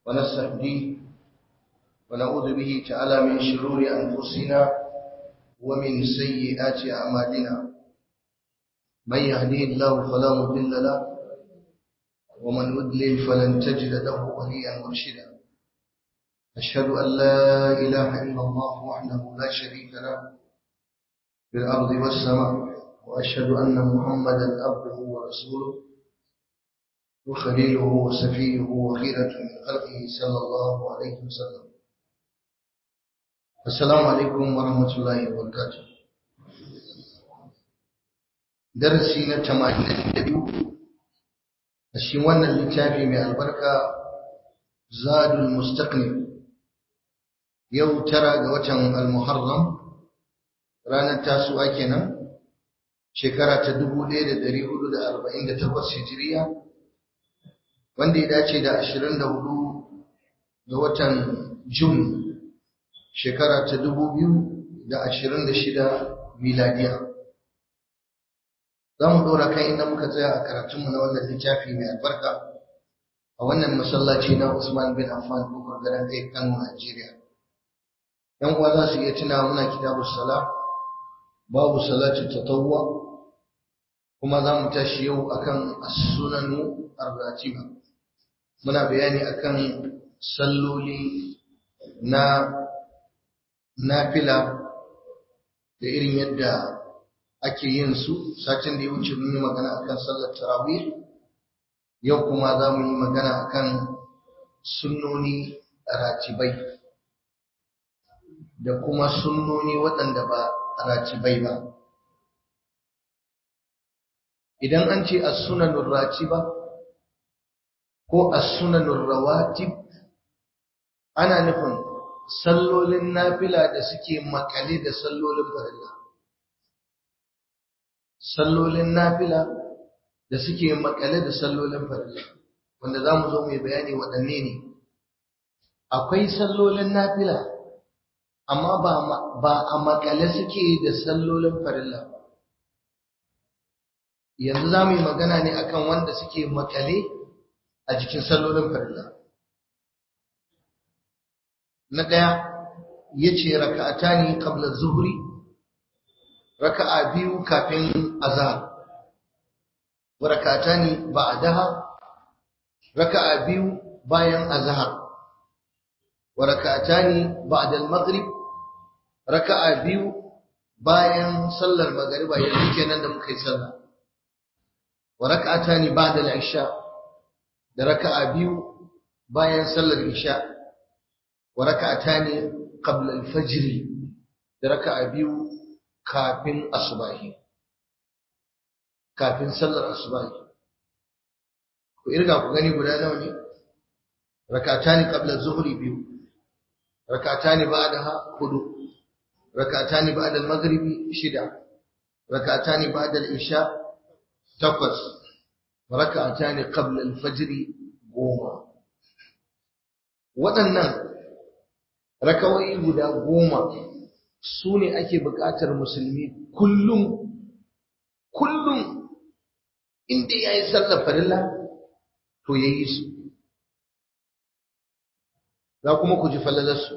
ونستهديه ونعوذ به تعالى من شرور أنفسنا ومن سيئات أعمالنا من يهديه الله فلا مضل له ومن يضلل فلن تجد له وليا مرشدا أشهد أن لا إله إلا الله وحده لا شريك له في الأرض والسماء وأشهد أن محمدا عبده ورسوله وخليله وسفيه وخيرة من خلقه صلى الله عليه وسلم السلام عليكم ورحمة الله وبركاته درسي نتمانين اليوم أشي وانا اللتافي من البركة زاد المستقنم yau tara ga watan al-muharram ranar tasu'a kenan shekara ta 1448 hijiriya wanda ya dace da 24 ga watan jun shekara ta 2026 miladiya za mu ɗora kan inda muka tsaya a karatunmu na wannan littafi mai albarka a wannan masallaci na usman bin affan kofar garin kai kano najeriya yan uwa za su iya tuna muna kitabu sala babu salatu tatawwa kuma za mu tashi yau akan as-sunanu ar-ratiba muna bayani akan salloli na nafila da irin yadda ake yin su satin da ya wuce mun yi magana akan sallar tarawih yau kuma za mu yi magana akan sunnoni ratibai da kuma sunnoni waɗanda ba ratibai ba idan an ce as-sunanur ratiba ko as-sunanur rawatib ana nufin sallolin nafila da suke makale da sallolin farilla sallolin nafila da suke makale da sallolin farilla wanda za mu zo mai bayani waɗanne ne akwai sallolin nafila amma ba a makale suke da sallolin farilla ba yanzu za mu yi magana ne akan wanda suke makale a jikin sallolin farilla na ɗaya ya ce raka'ata ne kabla zuhuri raka'a biyu kafin azhar wa raka'ata ne ba a daha raka'a biyu bayan azhar wa raka'ata ne ba'da al-maghrib raka'a biyu bayan sallar magariba yanzu kenan da muka yi sallah wa raka'ata ne ba'da al-isha da raka'a biyu bayan sallar isha wa raka'ata ne qabla al-fajr da raka'a biyu kafin asubahi kafin sallar asubahi ku irga ku gani guda nawa ne rak'atani qabla az-zuhri biyu rak'atani ba'daha hudu rak'atani ba'da al-maghribi shida rak'atani ba'da al-isha takwas rak'atani qabla al-fajr goma waɗannan rakawai guda goma su ne ake buƙatar musulmi kullum kullum inda ya yi sallar farilla to ya yi su za kuma ku ji falalarsu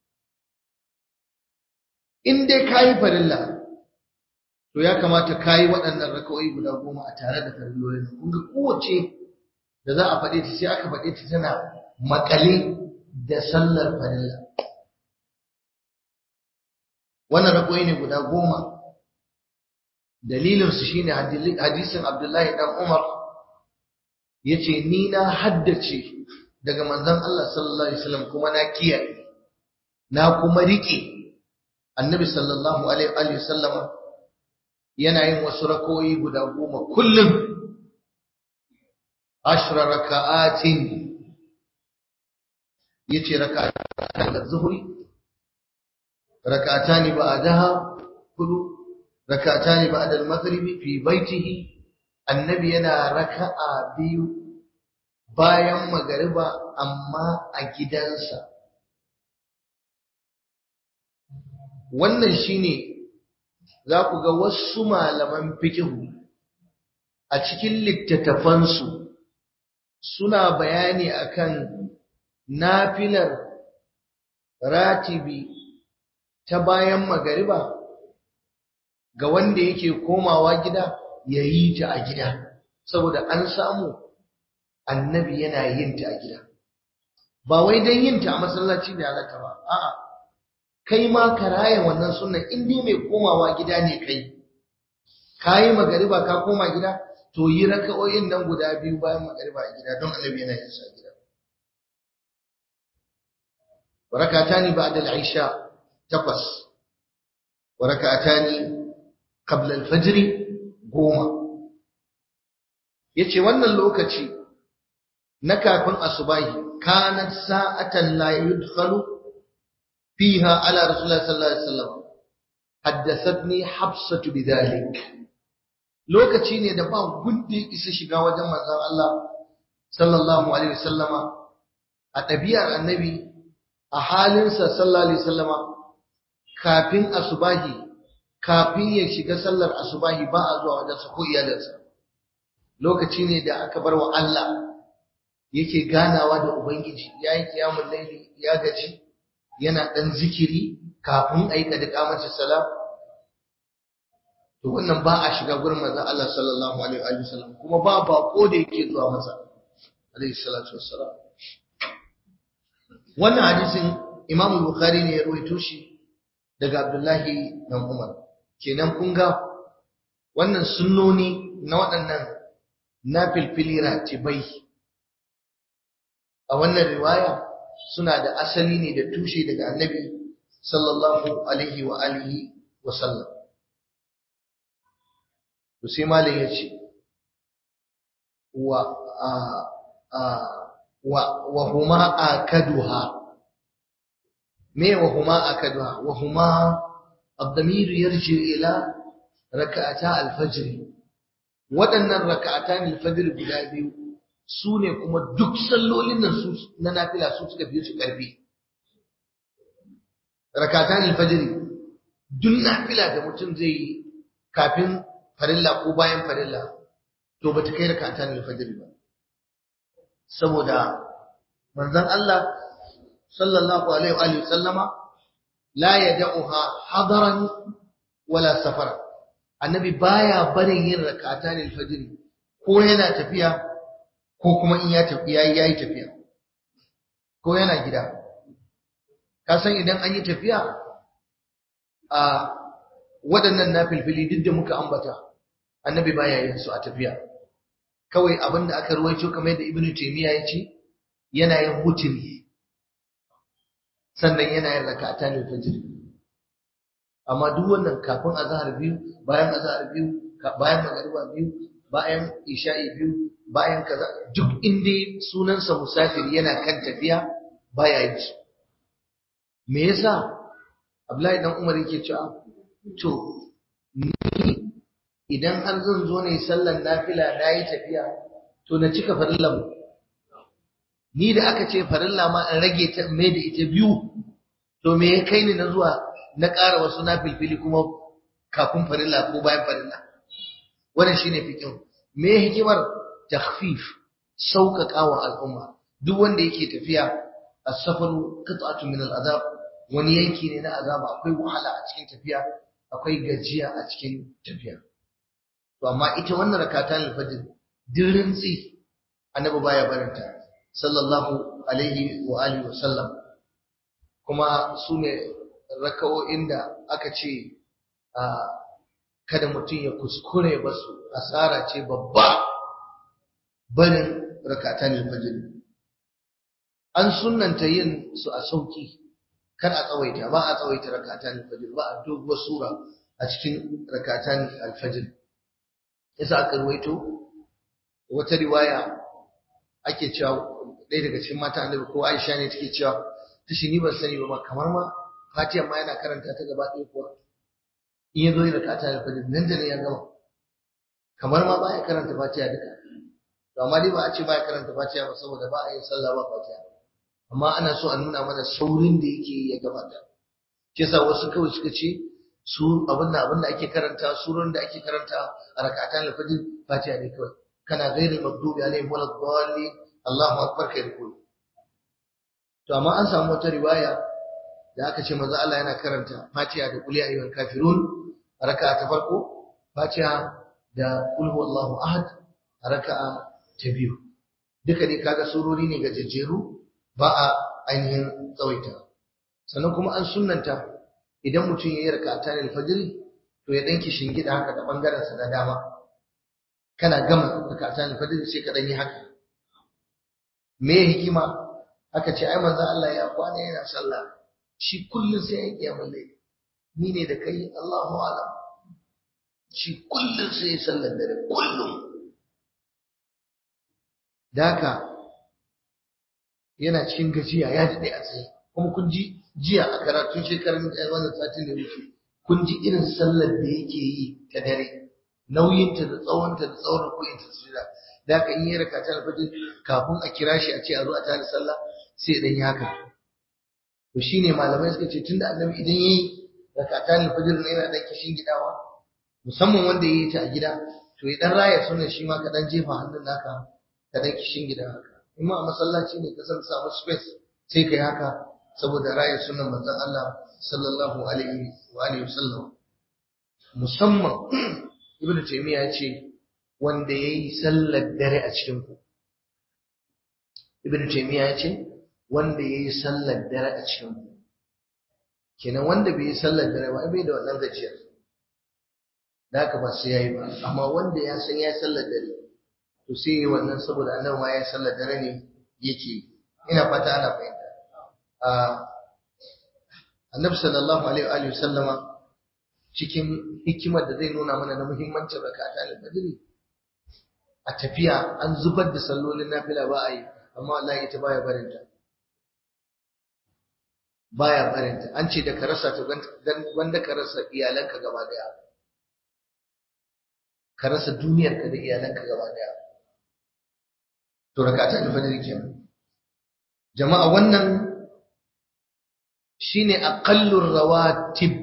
in dai ka yi farilla to ya kamata ka yi waɗannan rakawai guda goma a tare da farillolin kun ga kowace da za a faɗe ta sai aka faɗe ta tana makale da sallar farilla wannan rakawai ne guda goma dalilinsu shine hadisin abdullahi dan umar ya ce ni na haddace daga manzon Allah sallallahu alaihi wasallam kuma na kiyaye na kuma rike annabi sallallahu alaihi wasallama yana yin wasu rakoyi guda goma kullum ashra raka'atin yace raka'atan da zuhri raka'atani ba'daha kudu raka'atani ba'da al-maghribi fi baitihi annabi yana raka'a biyu bayan magariba amma a gidansa wannan shine za ku ga wasu malaman fikihu a cikin littattafansu suna bayani akan nafilar ratibi ta bayan magariba ga wanda yake komawa gida ya yi ta a gida saboda an samu annabi yana yin ta a gida ba wai don yin ta a masallaci da halatta ba a'a kai ma ka raya wannan sunnan in dai mai komawa gida ne kai ka yi magariba ka koma gida to yi raka'o'in nan guda biyu bayan magariba a gida don annabi yana yin sa gida rakatani ba'da al-isha takwas wa rakatani qabla al-fajr goma yace wannan lokaci na kafin asubahi kanat sa'atan la yudkhalu fiha ala rasulullah sallallahu alaihi wasallam haddathatni habsatu bidhalik lokaci ne da ba gundi isa shiga wajen manzon Allah sallallahu alaihi wasallama a ɗabi'ar annabi a halinsa sallallahu alaihi wasallama kafin asubahi kafin ya shiga sallar asubahi ba a zuwa wajensa ko iyalinsa lokaci ne da aka bar wa Allah yake ganawa da ubangiji ya yi kiyamun laili ya gaji yana ɗan zikiri kafin a yi kadika mace sala to wannan ba a shiga gurin manzon Allah sallallahu alaihi wasallam kuma ba bako da yake zuwa masa alaihi salatu wassalam wannan hadisin Imam Bukhari ne ya rawaito shi daga Abdullahi dan Umar kenan kun ga wannan sunnoni na waɗannan nafilfili ratibai a wannan riwaya suna da asali ne da tushe daga Annabi sallallahu alaihi wa alihi wa sallam to sai malam ya ce wa wa wa huma akaduha me wa huma akaduha wa huma الضمير يرجع إلى ركعتا الفجر waɗannan raka'atan alfajr guda biyu su ne kuma duk sallolin nan su na nafila su suka biyo su karfi raka'atan alfajr duk nafila da mutum zai yi kafin farilla ko bayan farilla to bata kai raka'atan alfajr ba saboda manzon Allah sallallahu alaihi wa sallama la yad'uha hadaran wala safara annabi baya barin yin rak'atan al-fajr ko yana tafiya ko kuma in ya tafi yayi yayi tafiya ko yana gida ka san idan an yi tafiya a waɗannan nafilfili duk da muka ambata annabi baya yin su a tafiya kawai abinda aka ruwaito kamar yadda ibnu taymiya ya ce yana yin huturi sannan yana yin rak'atan al-fajr amma duk wannan kafin azhar biyu bayan azhar biyu bayan magariba biyu bayan isha'i biyu bayan kaza duk inda sunansa musafir yana kan tafiya baya yi su me yasa Abdullahi dan Umar yake cewa to ni idan har zan zo ne sallan nafila na yi tafiya to na cika farillan ni da aka ce farilla ma in rage ta mai da ita biyu to me ya kai ni na zuwa na ƙara wasu na filfili kuma kafin farilla ko bayan farilla wannan shine fikin me hikimar takhfif sauƙaƙa wa al'umma duk wanda yake tafiya as-safaru qit'atun min al-azab wani yanki ne na azaba akwai wahala a cikin tafiya akwai gajiya a cikin tafiya to amma ita wannan rakatan al-fajr dirin tsi annabi baya barinta sallallahu alaihi wa alihi wa sallam kuma su ne raka'o'in da aka ce kada mutum ya kuskure ba su asara ce babba barin rakatan al-fajr an sunnanta yin su a sauki kar a tsawaita ba a tsawaita rakatan al-fajr ba a doguwar sura a cikin rakatan al-fajr yasa aka ruwaito wata riwaya ake cewa ɗaya daga cikin mata annabi ko Aisha ne take cewa tashi ni ban sani ba kamar ma Fatiha ma yana karanta ta gaba ɗaya kuwa in ya zo yana kata da fajr nan da nan ya gama kamar ma baya karanta Fatiha duka to amma dai ba a ce baya karanta Fatiha ba saboda ba a yin sallah ba Fatiha amma ana so a nuna mana saurin da yake ya gabata ke sa wasu kawai suka ce su abin da abin da ake karanta surun da ake karanta a rakatan al-fajr Fatiha ne kawai kana ghairil maghdubi alaihim waladdallin Allahu akbar kai rukun to amma an samu wata riwaya da aka ce manzo Allah yana karanta Fatiha da Qul ya ayyuhal kafirun a raka'a ta farko Fatiha da Qul huwallahu ahad a raka'a ta biyu duka dai kaga surori ne gajejjeru ba a ainihin tsawaita sannan kuma an sunnanta idan mutum ya yi raka'ata ne alfajiri to ya danki shingida haka da bangaren sa na dama kana gama raka'ata ne alfajiri sai ka dan yi haka me hikima aka ce ai manzo Allah ya kwana yana sallah shi kullun sai ya kiyamul layl ni ne da kai Allahu a'lam shi kullun sai ya sallar dare kullun daka yana cikin gajiya ya dade a tsaye kuma kun ji jiya a karatun shekarun wannan satin da wuce kun ji irin sallar da yake yi ta dare nauyinta da tsawonta da tsawon rukuninta su da da ka in yi raka ta alfajir kafin a kira shi a ce a zo a tada sallah sai dan yi haka to shine malamai suka ce tunda annabi idan yayi raka ta alfajir ne yana dan kishin gidawa musamman wanda yayi ta a gida to idan raya sunan shi ma ka dan jefa hannun naka ka dan kishin gida haka in ma a masallaci ne ka san samu space sai kai haka saboda raya sunan manzon Allah sallallahu alaihi wa alihi wasallam musamman ibnu taymiya ya ce wanda yayi sallar dare a cikin ku ibnu taymiya ya ce wanda yayi sallar dare a cikin ku kenan wanda bai yi sallar dare ba bai da wannan gajiyar da haka ba sai yayi ba amma wanda ya san ya sallar dare to sai yayi wannan saboda annabi ma ya sallar dare ne yake ina fata ana fahimta annabi sallallahu alaihi wa sallama cikin hikimar da zai nuna mana na muhimmancin rakata al-fajr a tafiya an zubar da sallolin nafila ba a yi amma wallahi ita baya barin ta baya barin ta an ce da ka rasa ta wanda ka rasa iyalanka gaba daya ka rasa duniyar ka da iyalanka gaba daya to rakata al-fajr kenan jama'a wannan shine aqallur rawatib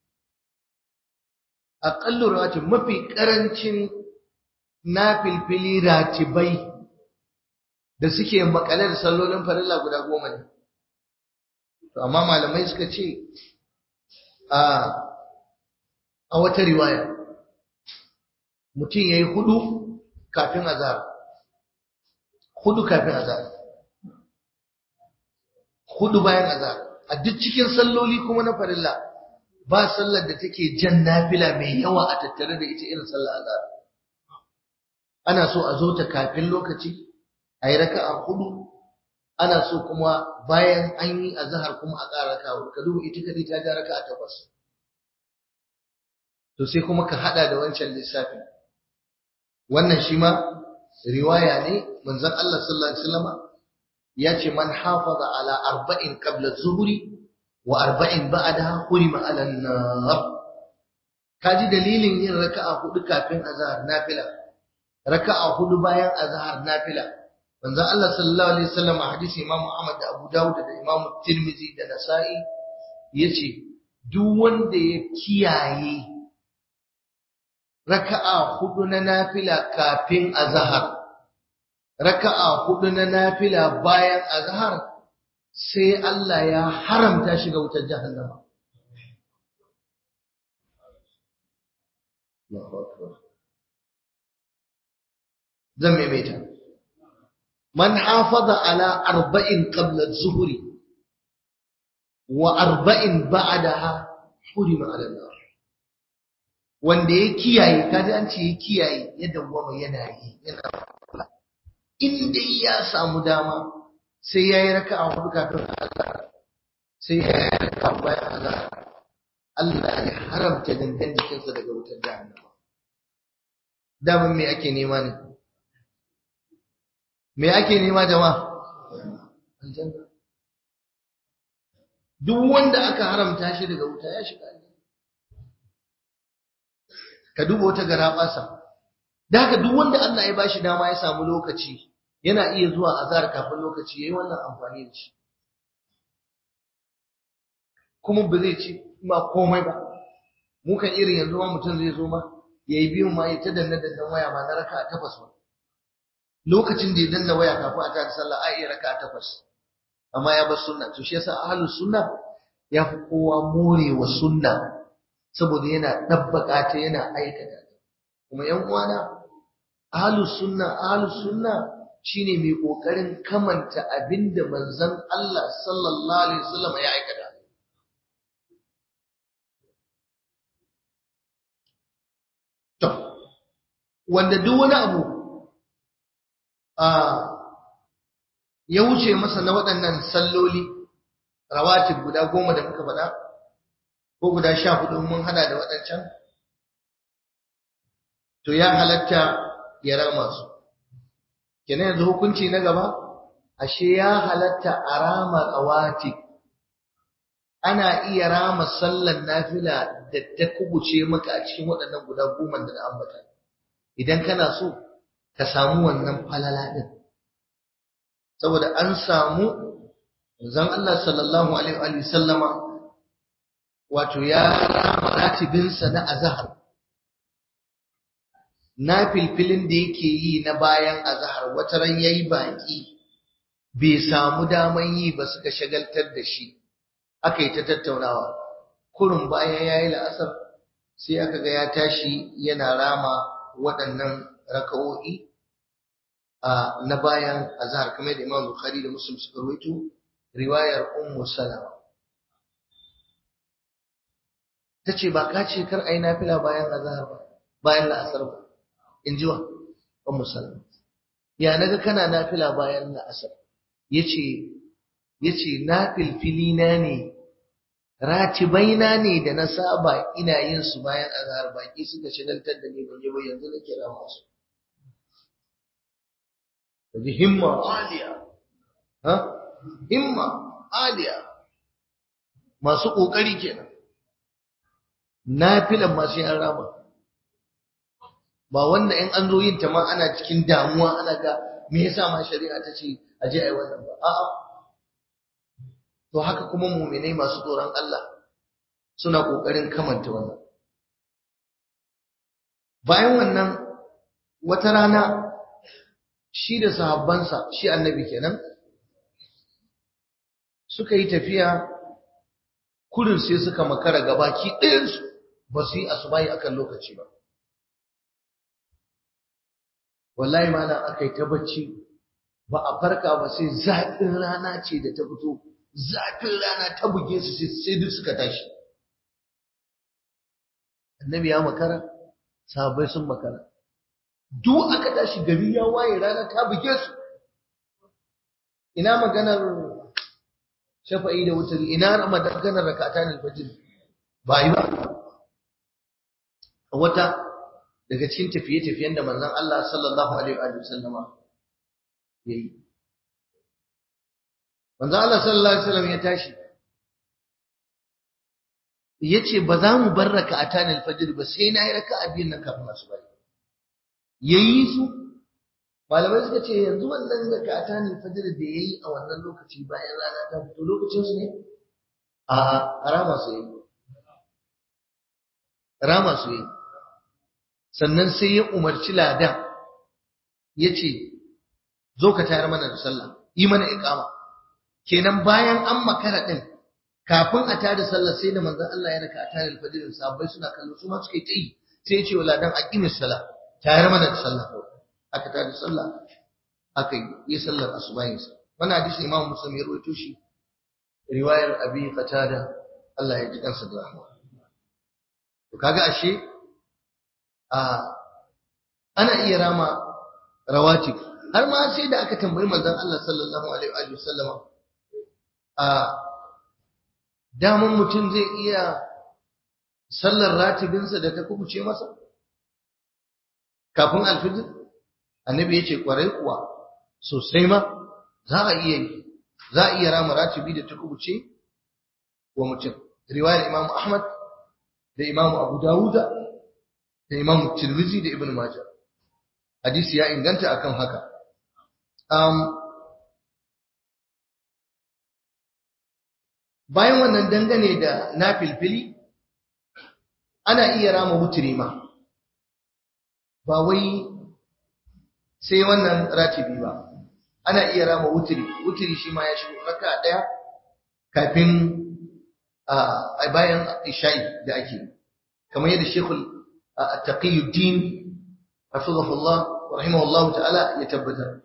aqallur rawatib mafi karancin nafilfili ratibai da suke makale da sallolin farilla guda goma ne to amma malamai suka ce a a wata riwaya mutum yayi hudu kafin azhar hudu kafin azhar hudu bayan azhar a duk cikin salloli kuma na farilla ba sallar da take jan nafila mai yawa a tattare da ita irin sallar azhar ana so a zo ta kafin lokaci a yi raka'a hudu ana so kuma bayan an yi azhar kuma a ƙara raka'a ka duba ita kadai ta ja raka'a takwas to sai kuma ka hada da wancan lissafi wannan shi ma riwaya ne manzon Allah sallallahu alaihi wasallam ya ce man hafaza ala arba'in qabla zuhri wa arba'in ba'daha hurima ala nar kaji dalilin yin raka'a hudu kafin azhar nafila raka'a hudu bayan azhar nafila manzon Allah sallallahu alaihi wasallam a hadisi Imam Ahmad da Abu Dawud da Imam Tirmidhi da Nasa'i yace duk wanda ya kiyaye raka'a hudu na nafila kafin azhar raka'a hudu na nafila bayan azhar sai Allah ya haramta shi ga wutar jahannama zan maimaita man hafaza ala arba'in qabla az-zuhri wa arba'in ba'daha hurima ala nar wanda ya kiyaye kaji an ce ya kiyaye ya dawwama yana yi yana in dai ya samu dama sai ya yi raka a hudu kafin azhar sai ya yi raka bayan azhar Allah ya haramta dangan jikinsa daga wutar jahannama daman me ake nema ne me ake nema jama'a aljanna duk wanda aka haramta shi daga wuta ya shiga aljanna ka duba wata gara basa da haka duk wanda Allah ya bashi dama ya samu lokaci yana iya zuwa azhar kafin lokaci yayi wannan amfani da shi kuma ba zai ci ma komai ba mu kan irin yanzu ma mutum zai zo ma yayi biyun ma ya ta danna dannan waya ma na raka'a takwas ba lokacin da ya danna waya kafin a ta sallah ai iya raka'a takwas amma ya bar sunna to shi yasa ahlus sunna ya fi kowa morewa sunna saboda yana dabbaka ta yana aikata kuma yan uwana ahlus sunna ahlus sunna shine mai kokarin kamanta abinda manzon Allah sallallahu alaihi wasallam ya aikata to wanda duk wani abu a ya wuce masa na waɗannan salloli rawatib guda goma da muka faɗa ko guda sha hudu mun hada da waɗancan to ya halatta ya rama su kenan yanzu hukunci na gaba ashe ya halatta a rama rawatib ana iya rama sallan nafila da ta kubuce maka a cikin waɗannan guda goma da na ambata idan kana so ka samu wannan falala din saboda an samu zan Allah sallallahu alaihi wa sallama wato ya rama ratibinsa na azhar na filfilin da yake yi na bayan azhar wata ran yayi baki bai samu daman yi ba suka shagaltar da shi aka yi ta tattaunawa kurun bayan yayi la'asar sai aka ga ya tashi yana rama waɗannan raka'o'i na bayan azhar kamar da Imam Bukhari da Muslim suka rawaito riwayar Ummu Salama tace ba ka ce kar ai nafila bayan azhar ba bayan la'asar ba inji wa Ummu Salama ya naga kana nafila bayan la'asar yace yace nafilfili na ne ratibaina ne da na saba ina yin su bayan azhar baki suka shagaltar da ni ban yi ba yanzu nake rama su kaji himma aliya ha himma aliya masu kokari kenan nafilan ma sai an rama ba wanda in an zo yin ta ma ana cikin damuwa ana ga me yasa ma shari'a ta ce a je ai wannan ba a'a to haka kuma mu'minai masu tsoron Allah suna kokarin kamanta wannan bayan wannan wata rana shi da sahabbansa shi annabi kenan suka yi tafiya kurin sai suka makara gabaki ɗayansu ba su yi asubahi akan lokaci ba wallahi mana aka yi ta bacci ba a farka ba sai zafin rana ce da ta fito zafin rana ta buge su sai duk suka tashi annabi ya makara sahabbai sun makara duk aka tashi gari ya waye rana ta buge su ina maganar shafa'i da wutar ina maganar rakatan al-fajr ba yi ba wata daga cikin tafiye-tafiyen da manzon Allah sallallahu alaihi wa sallama yayi manzon Allah sallallahu alaihi wasallam ya tashi yace ba za mu bar rakatan al-fajr ba sai na yi raka'a biyun nan kafin asuba yayi su malamai suka ce yanzu wannan zakata ne fajr da yayi a wannan lokaci bayan rana ta fito lokacin su ne a rama su yi rama su yi sannan sai ya umarci ladan yace zo ka tayar mana da sallah yi mana iqama kenan bayan an makara din kafin a tada sallah sai da manzon Allah ya raka a tare fajr sahabbai suna kallo su ma suka yi tayi sai ya ce wa ladan aqimis salah tayar mana da sallah aka tada sallah aka yi sallar asubahinsa wannan hadisi Imam Muslim ya rawaito shi riwayar Abi Qatada Allah ya ji kansa da rahma to kaga ashe a ana iya rama rawatib har ma sai da aka tambayi manzon Allah sallallahu alaihi wa sallama a daman mutum zai iya sallar ratibinsa da ta kubuce masa kafin alfijir annabi ya ce kwarai kuwa sosai ma za a iya yi za a iya rama ratibi da ta kubuce wa mutum riwayar imam ahmad da imam abu dawuda da imam tirmizi da ibn majah hadisi ya inganta akan haka um, bayan wannan dangane da na filfili ana iya rama wuturi ma ba wai sai wannan ratibi ba ana iya rama wutiri wutiri shi ma ya shigo raka daya kafin a bayan isha'i da ake kamar yadda shekul taqiyuddin hafizahullah rahimahullah ta'ala ya tabbatar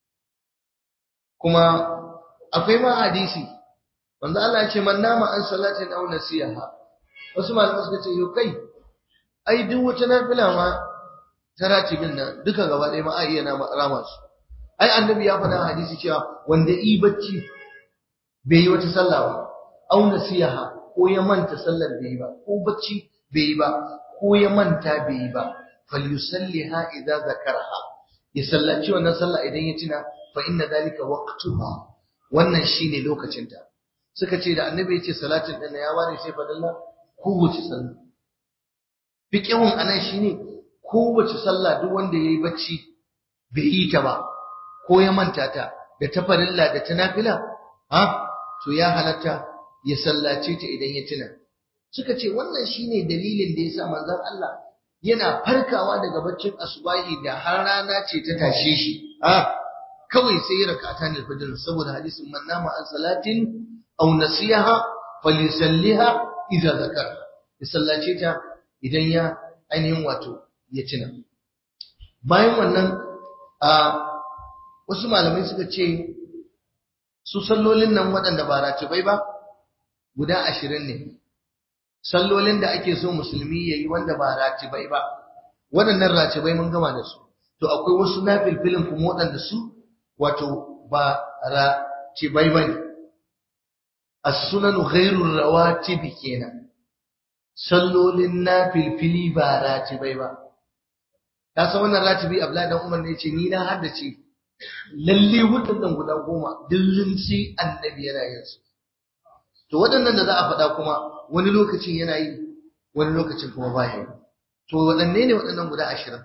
kuma akwai ma hadisi wanda Allah ya ce man nama an salatin aw nasiha wasu malamai suka ce yo kai ai duk wata nafila ma ta ratibin nan duka gaba ɗaya ma a iya rama su ai annabi ya faɗa hadisi cewa wanda yi bacci bai yi wata sallah ba aw nasiha ko ya manta sallar bai yi ba ko bacci bai yi ba ko ya manta bai yi ba falyusalliha idza zakaraha ya sallaci wannan sallah idan ya tuna fa inna dalika waqtuha wannan shine lokacinta suka ce da annabi ya ce salatin din ya ware sai fadalla kowace sallah fiqhun anan shine kowace sallah duk wanda yayi bacci bai yi ta ba ko ya manta ta da ta farilla da ta nafila ha to ya halatta ya sallace ta idan ya tuna suka ce wannan shine dalilin da yasa manzon Allah yana farkawa daga baccin asubahi da har rana ce ta tashe shi ha kawai sai ya rakata ne fajr saboda hadisin man nama an salatin aw nasiha falyusalliha idza zakara ya sallace ta idan ya ainihin wato ya tuna bayan wannan a wasu malamai suka ce su sallolin nan waɗanda ba ratibai ba guda ashirin ne sallolin da ake so musulmi ya yi wanda ba ratibai ba waɗannan ratibai mun gama da su to akwai wasu na filfilin kuma waɗanda su wato ba ratibai ba ne as-sunanu ghairur rawatibi kenan sallolin na filfili ba ratibai ba ka san wannan ratibi Abdullahi dan Umar ne ce ni na haddace lalle waɗannan guda goma dillin sai annabi yana yin su to waɗannan da za a faɗa kuma wani lokacin yana yi wani lokacin kuma baya yi to waɗanne ne waɗannan guda ashirin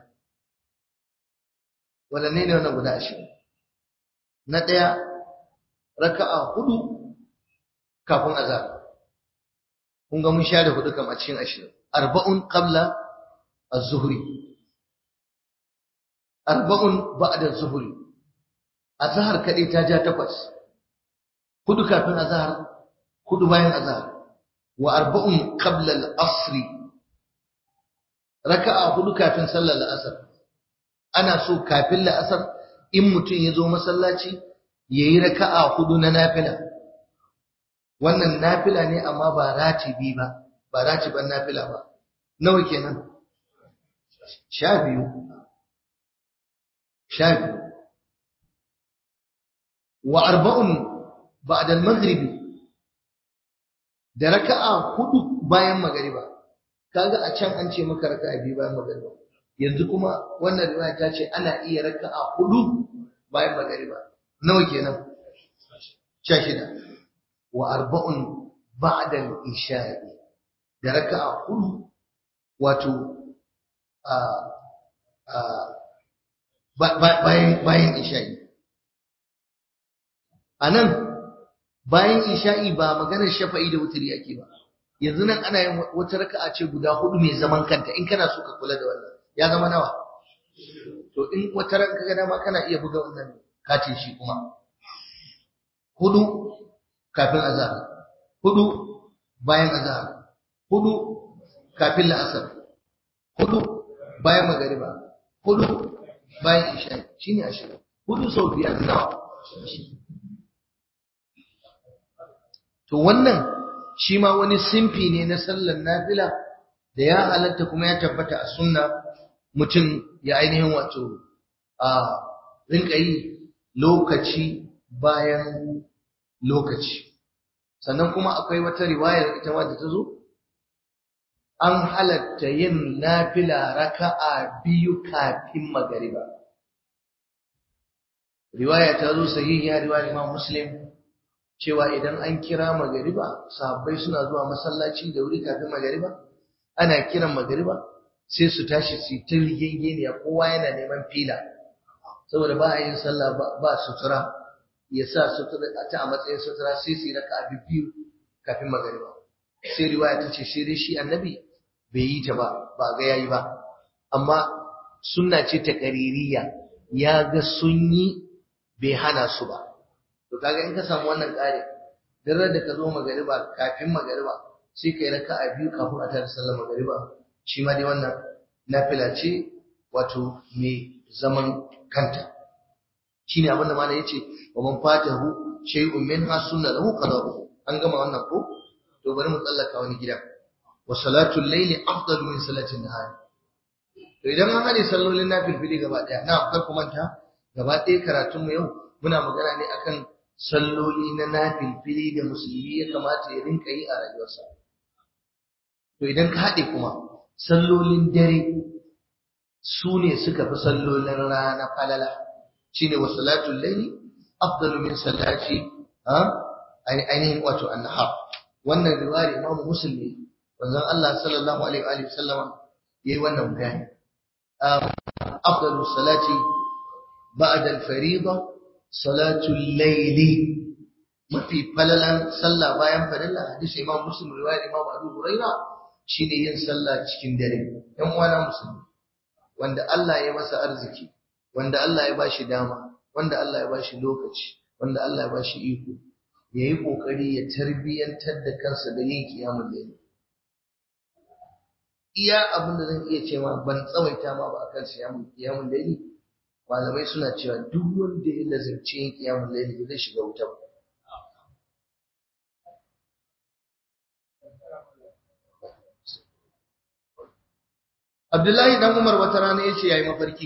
waɗanne ne wannan guda ashirin na ɗaya raka'a hudu kafin azhar kun ga mun share hudu kam a cikin ashirin arba'un qabla az-zuhri arba'un ba'da az-zuhri azhar kadai ta ja takwas hudu kafin azhar hudu bayan azhar wa arba'un qabla al-asr raka'a hudu kafin sallar al-asr ana so kafin al-asr in mutum ya zo masallaci yayi raka'a hudu na nafila wannan nafila ne amma ba ratibi ba ba ratiban nafila ba nawa kenan sha biyu sha biyu wa arba'un ba'da al-maghribi da raka'a hudu bayan magariba kaga a can an ce maka raka'a biyu bayan magariba yanzu kuma wannan riwaya ta ce ana iya raka'a hudu bayan magariba nawa kenan sha shida wa arba'un ba'da al-isha'i da raka'a hudu wato a a bayan bayan isha'i anan bayan isha'i ba maganar shafa'i da wuturi ake ba yanzu nan ana yin wata raka'a ce guda hudu mai zaman kanta in kana so ka kula da wannan ya zama nawa to in wata ran kaga dama kana iya buga wannan katin shi kuma hudu kafin azhar hudu bayan azhar hudu kafin la'asar hudu bayan magariba hudu bayan isha'i shine ashirin hudu sau biyar nawa To wannan shi ma wani simfi ne na sallar nafila da ya halatta kuma ya tabbata a sunna mutum ya ainihin wato a rinka yi lokaci bayan lokaci. Sannan kuma akwai wata riwayar ita ma da ta zo? An halatta yin nafila raka'a biyu kafin magariba. Riwaya ta zo sahihiya riwayar Imam Muslim cewa idan an kira magariba sahabbai suna zuwa masallaci da wuri kafin magariba ana kiran magariba sai su tashi su ta rigengeniya kowa yana neman fila saboda ba a yin sallah ba sutura ya sa sutura ta a matsayin sutura sai su yi raka biyu kafin magariba sai riwaya ta ce sai dai shi annabi bai yi ta ba ba ga yayi ba amma sunna ce ta kaririya ya ga sun yi bai hana su ba to kaga in ka samu wannan ƙari dare da ka zo magariba kafin magariba sai kai raka'a biyu kafin a tada sallar magariba shi ma dai wannan nafila ce wato mai zaman kanta shine abin da malai yace wa man fatahu shay'un minha sunna lahu qada'u an gama wannan ko to bari mu tsallaka wani gida wa salatul layli afdalu min salatin nahar to idan an hade sallolin nafilfili gaba daya na kar ku manta gaba ɗaya karatun mu yau muna magana ne akan salloli na nafilfili da musulmi ya kamata ya rinka yi a rayuwarsa to idan ka haɗe kuma sallolin dare su ne suka fi sallolin rana falala shine wa salatul layli afdalu min salati ha ainihin wato annahar wannan riwayar Imam Muslim ne wanzan Allah sallallahu alaihi wa sallama yayi wannan bayani afdalu salati ba'da al-fariida salatul layli mafi falalan sallah bayan farilla hadisi Imam Muslim riwayar Imam Abu Hurairah shine yin sallah cikin dare ɗan uwana musulmi wanda Allah ya masa arziki wanda Allah ya bashi dama wanda Allah ya bashi lokaci wanda Allah ya bashi iko yayi kokari ya tarbiyantar da kansa da yin kiyamul layl iya abin da zan iya cewa ban tsawaita ma ba akan kiyamul kiyamul layl malamai suna cewa duk wanda ya lazimci yin kiyamul layl zai shiga wuta Abdullahi dan Umar wata rana yace yayi mafarki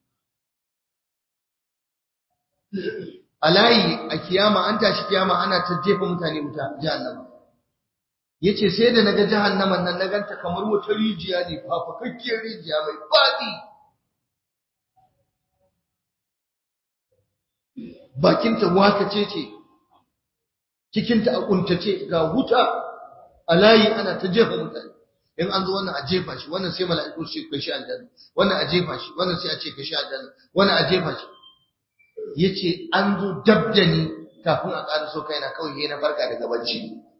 a layi a kiyama an tashi kiyama ana ta jefa mutane wuta jahannama yace sai da naga jahannaman nan na ganta kamar wata rijiya ne fafakakkiyar rijiya mai fadi bakinta wakace ce cikinta a kuntace ga wuta a layi ana ta jefa mutane in an zo wannan a jefa shi wannan sai mala'iku su kai shi aljanna wannan a jefa shi wannan sai a ce kai shi aljanna wannan a jefa shi yace an zo dabdani kafin a ƙara so kaina kawai yayin na barka daga bacci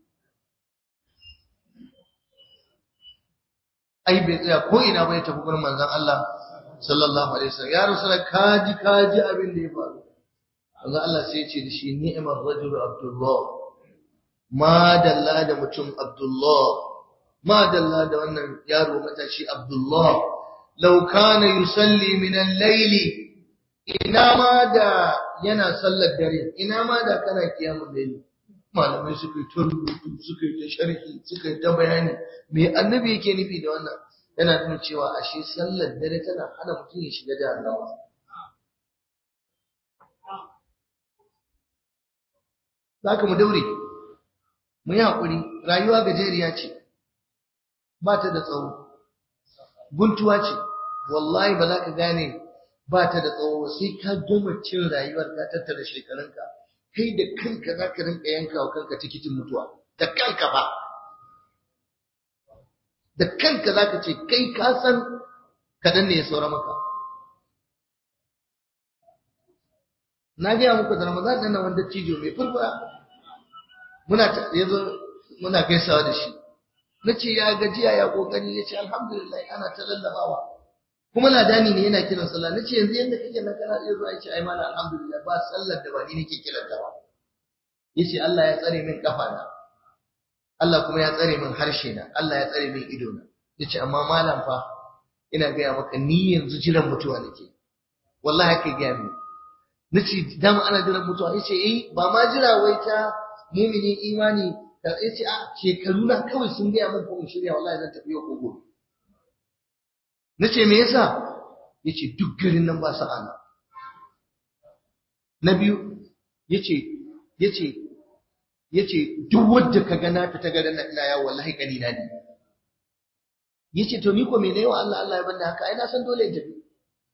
ai bai tsaya ko ina bai tafi gurin manzon Allah sallallahu alaihi wasallam ya rasul kaji kaji abin da ya faru manzon Allah sai ya ce da shi ni'mar rajulu abdullah ma dalla da mutum abdullah ma dalla da wannan yaro matashi abdullah law kana yusalli min al-layli ina ma da yana sallar dare ina ma da kana kiyamun dare malamai suka yi ta rubutu suka yi ta sharhi suka yi ta bayani me annabi yake nufi da wannan yana nuna cewa ashe sallar dare tana hana mutum ya shiga jahannama zaka mu daure mu yi haƙuri rayuwa gajeriya ce ba ta da tsawo guntuwa ce wallahi ba za ka gane ba ta da tsawo sai ka gama cin rayuwar ka tattara shekarunka kai da kanka za ka rinka yanka wa kanka tikitin mutuwa da kanka ba da kanka za ka ce kai ka san kaɗan ne ya saura maka na gaya muku da ramadan ɗin nan wanda cijo mai furfura muna yazo muna gaisawa da shi na ce ya gajiya ya kokari ya ce alhamdulillah ana ta lallabawa kuma ladani ne yana kiran sallah nace yanzu yanda kake nan kana iya zuwa yace ai mana alhamdulillah ba sallar da ba ni nake kiran ta ba yace Allah ya tsare min kafa na Allah kuma ya tsare min harshe na Allah ya tsare min ido na yace amma malam fa ina gaya maka ni yanzu jiran mutuwa nake wallahi haka gaya min nace dama ana jiran mutuwa yace eh ba ma jira wai ta mumini imani yace a shekaru na kawai sun gaya min ko in shirya wallahi zan tafi yau ko gobe na ce me yasa ya ce duk garin nan ba sa'ana na biyu ya ce ya ce ya ce duk wadda ka ga na fita garin nan ina yawo wallahi kani na ne ya ce to ni ko me ne wa Allah Allah ya banda haka ai na san dole in tafi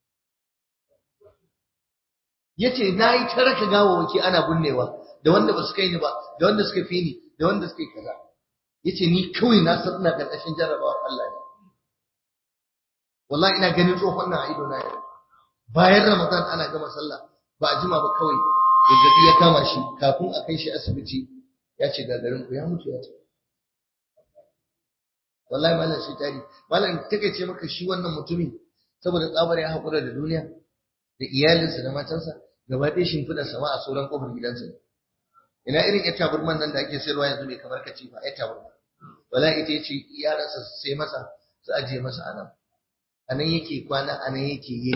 ya ce na yi ta raka gawawaki ana binnewa da wanda ba su kai ni ba da wanda suka fi ni da wanda suka yi kaza ya ce ni kawai na san ina ƙarƙashin jarrabawar Allah ne wallahi ina ganin tsohon nan a ido na yau bayan ramadan ana gama sallah ba a jima ba kawai zazzabi ya kama shi kafin a kai shi asibiti ya ce gagarin ku ya mutu ya ce wallahi malam shi tari malam take ce maka shi wannan mutumin saboda tsabar ya haƙura da duniya da iyalinsa da matansa gaba ɗaya shimfiɗar sama a sauran kofar gidansa ina irin ya taburman nan da ake sayarwa yanzu mai kamar katifa ya taburma wala ita ce yaransa su sai masa su ajiye masa a nan a nan yake kwana a nan yake yi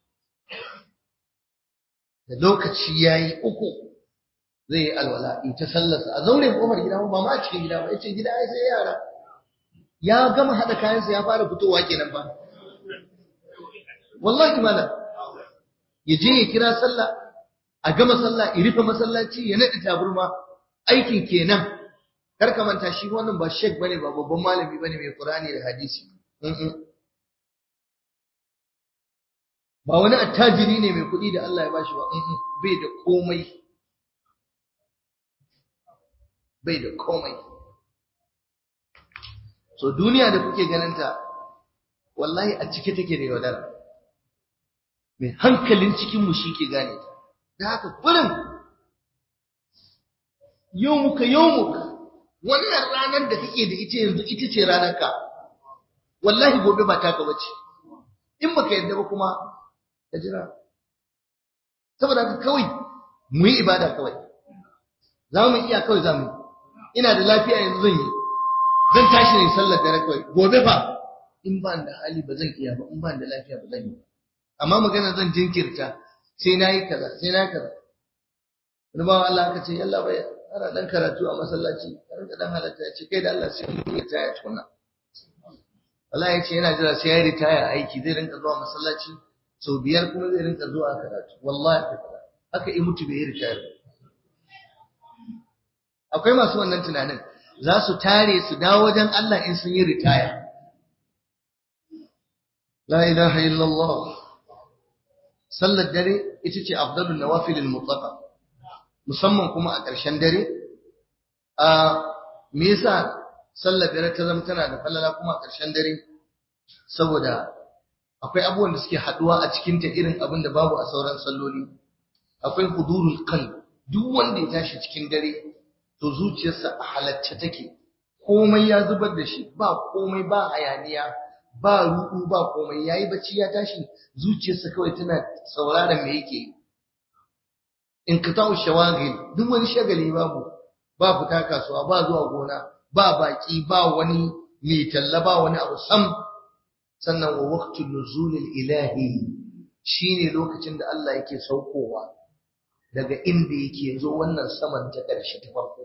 da lokaci ya yi uku zai yi alwala in ta sallarsa a zauren kofar gida ba ma a cikin gida ba ya ce gida ai sai yara ya gama haɗa kayansa ya fara fitowa kenan ba wallahi malam ya je ya kira sallah a gama sallah ya rufe masallaci ya naɗe taburma aikin kenan kar ka manta shi wannan ba shek bane ba babban malami bane mai qur'ani da hadisi ba wani attajiri ne mai kuɗi da Allah ya bashi ba bai da komai bai da komai so duniya da kuke ganinta wallahi a cike take da yaudara mai hankalin cikinmu shi ke gane ta da haka kurin yau muka yau muka wannan ranar da kake da ita yanzu ita ce ranar ka wallahi gobe ba taka bace in baka yarda ba kuma ka jira saboda haka kawai mu yi ibada kawai za mu iya kawai za mu ina da lafiya yanzu zan yi zan tashi ne sallar dare kawai gobe ba in ba da hali ba zan iya ba in ba da lafiya ba zan yi amma magana zan jinkirta sai na yi kaza sai na yi kaza wani bawan Allah aka ce yalla bai ana dan karatu a masallaci har da dan halatta ya ce kai da Allah sai mun yi taya tukuna wallahi ya ce yana jira sai ya ritaya aiki zai rinka zuwa masallaci sau biyar kuma zai rinka zuwa karatu wallahi haka in mutu bai yi ritaya ba akwai masu wannan tunanin za su tare su dawo wajen Allah in sun yi ritaya la ilaha illallah sallar dare ita ce afdalun nawafilil mutlaqa musamman kuma a ƙarshen dare a me yasa sallar dare ta zama tana da falala kuma a ƙarshen dare saboda akwai abubuwan da suke haduwa a cikin ta irin abin da babu a sauran salloli akwai hudurul qalb duk wanda ya tashi cikin dare to zuciyarsa a halacce take komai ya zubar da shi ba komai ba hayaniya ba ruɗu ba komai yayi bacci ya tashi zuciyarsa kawai tana sauraron me yake in ka tawo shawagil duk wani shagali babu ba fita kasuwa ba zuwa gona ba baki ba wani mai talla ba wani abu sam sannan wa waqtul nuzulil ilahi shine lokacin da Allah yake saukowa daga inda yake zo wannan saman ta ƙarshe ta farko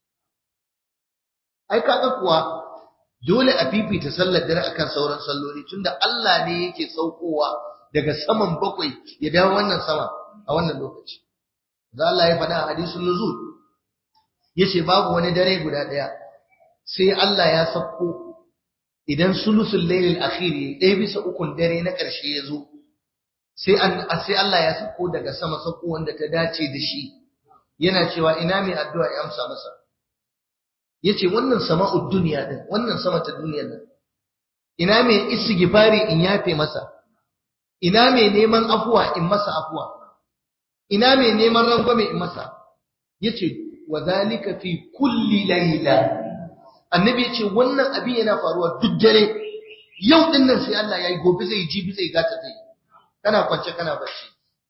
ai kaga kuwa dole a fifita sallar dare akan sauran salloli tunda Allah ne yake saukowa daga saman bakwai ya dawo wannan sama a wannan lokaci da Allah ya faɗa a hadisul nuzul yace babu wani dare guda ɗaya sai Allah ya sauko idan sulusul lailil akhir ɗaya bisa ukun dare na ƙarshe ya zo sai sai Allah ya sauko daga sama sauko wanda ta dace da shi yana cewa ina mai addu'a ya amsa masa yace wannan sama'ud duniya din wannan sama ta duniyar nan ina mai istighfari in yafe masa ina mai neman afuwa in masa afuwa ina mai neman rangwame in masa yace wa zalika fi kulli layla annabi yace wannan abin yana faruwa duk dare yau din nan sai Allah yayi gobe zai jibi zai gata zai kana kwance kana bacci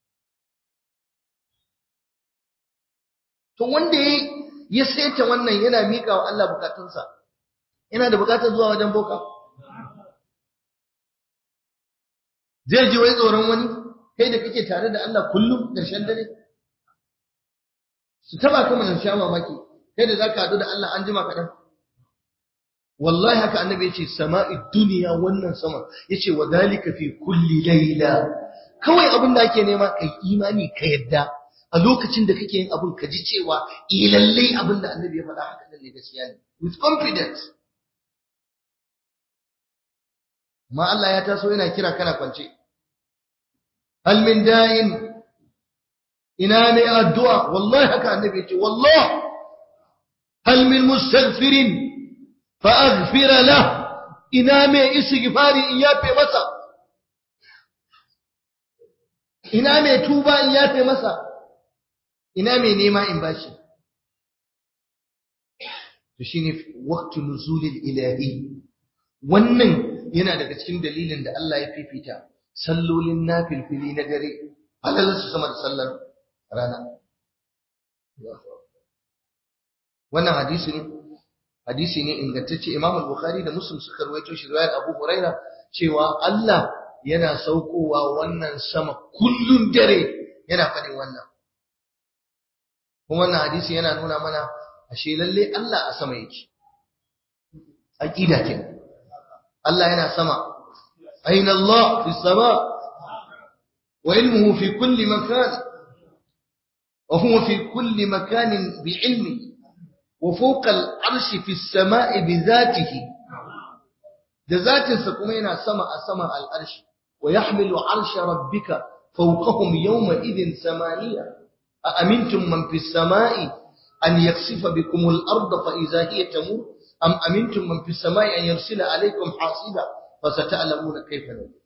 to wanda yayi ya saita wannan yana mika wa Allah bukatunsa yana da bukatar zuwa wajen boka zai ji wai tsoron wani kai da kake tare da Allah kullum ƙarshen dare su taba ka mun sha mamaki kai da zaka hadu da Allah an jima kaɗan wallahi haka annabi yace sama'i duniya wannan sama yace wa dalika fi kulli layla kawai abin da ake nema kai imani ka yadda a lokacin da kake yin abin ka ji cewa eh lallai abin da annabi ya faɗa haka ne gaskiya ne with confidence ma Allah ya taso yana kira kana kwance hal min da'in ina ne addu'a wallahi haka annabi ya ce wallahi hal min mustaghfirin fa aghfir lah ina mai istighfari in yafe masa ina mai tuba in yafe masa ina mai nema in bashi to shine waqtu nuzulil ilahi wannan yana daga cikin dalilin da Allah ya fifita sallolin nafilfili na dare halalar su sama da sallar rana wannan hadisi ne hadisi ne ingantacce Imam al-Bukhari da Muslim suka rawaito shi riwayar Abu Huraira cewa Allah yana saukowa wannan sama kullun dare yana faɗin wannan kuma wannan hadisi yana nuna mana ashe lalle Allah a sama yake aqida ke Allah yana sama aina Allah fi sama wa ilmuhu fi kulli makan wa huwa fi kulli makanin bi ilmihi وفوق العرش في السماء بذاته da zatinsa kuma yana sama a saman al'arshi wa yahmilu arsha rabbika fawqahum yawma idhin samaniya a amintum man fis sama'i an yaksifa bikum al-ard fa idha hiya tamur am amintum man fis sama'i an yursila alaykum hasiba fa sata'lamuna kayfa nadir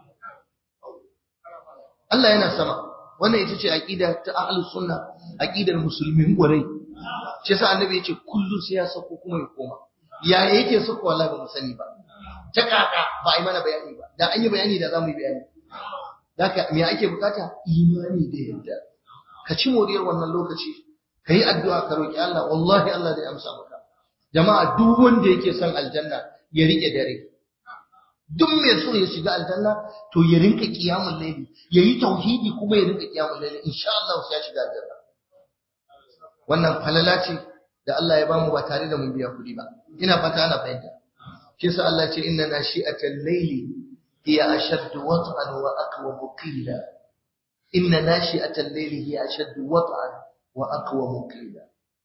Allah yana sama wannan ita ce aqida ta ahlus sunna aqidar musulmin gwarai shi yasa annabi yace kullu sai ya sako kuma ya koma ya yake sako wallahi ba mu sani ba ta kaka ba ai mana bayani ba da an yi bayani da zamu yi bayani daka me ake bukata imani da yadda ka ci moriyar wannan lokaci kai addu'a ka roki Allah wallahi Allah zai amsa maka jama'a duk wanda yake son aljanna ya rike dare duk mai so ya shiga aljanna to ya rinka qiyamul layli yayi tauhidi kuma ya rinka qiyamul layli insha Allah sai ya shiga aljanna wannan falala ce da Allah ya bamu ba tare da mun biya kuɗi ba ina fata ana fahimta shi yasa Allah ce inna nashi'atal layli hiya ashaddu wat'an wa aqwa qila inna nashi'atal layli hiya ashaddu wat'an wa aqwa qila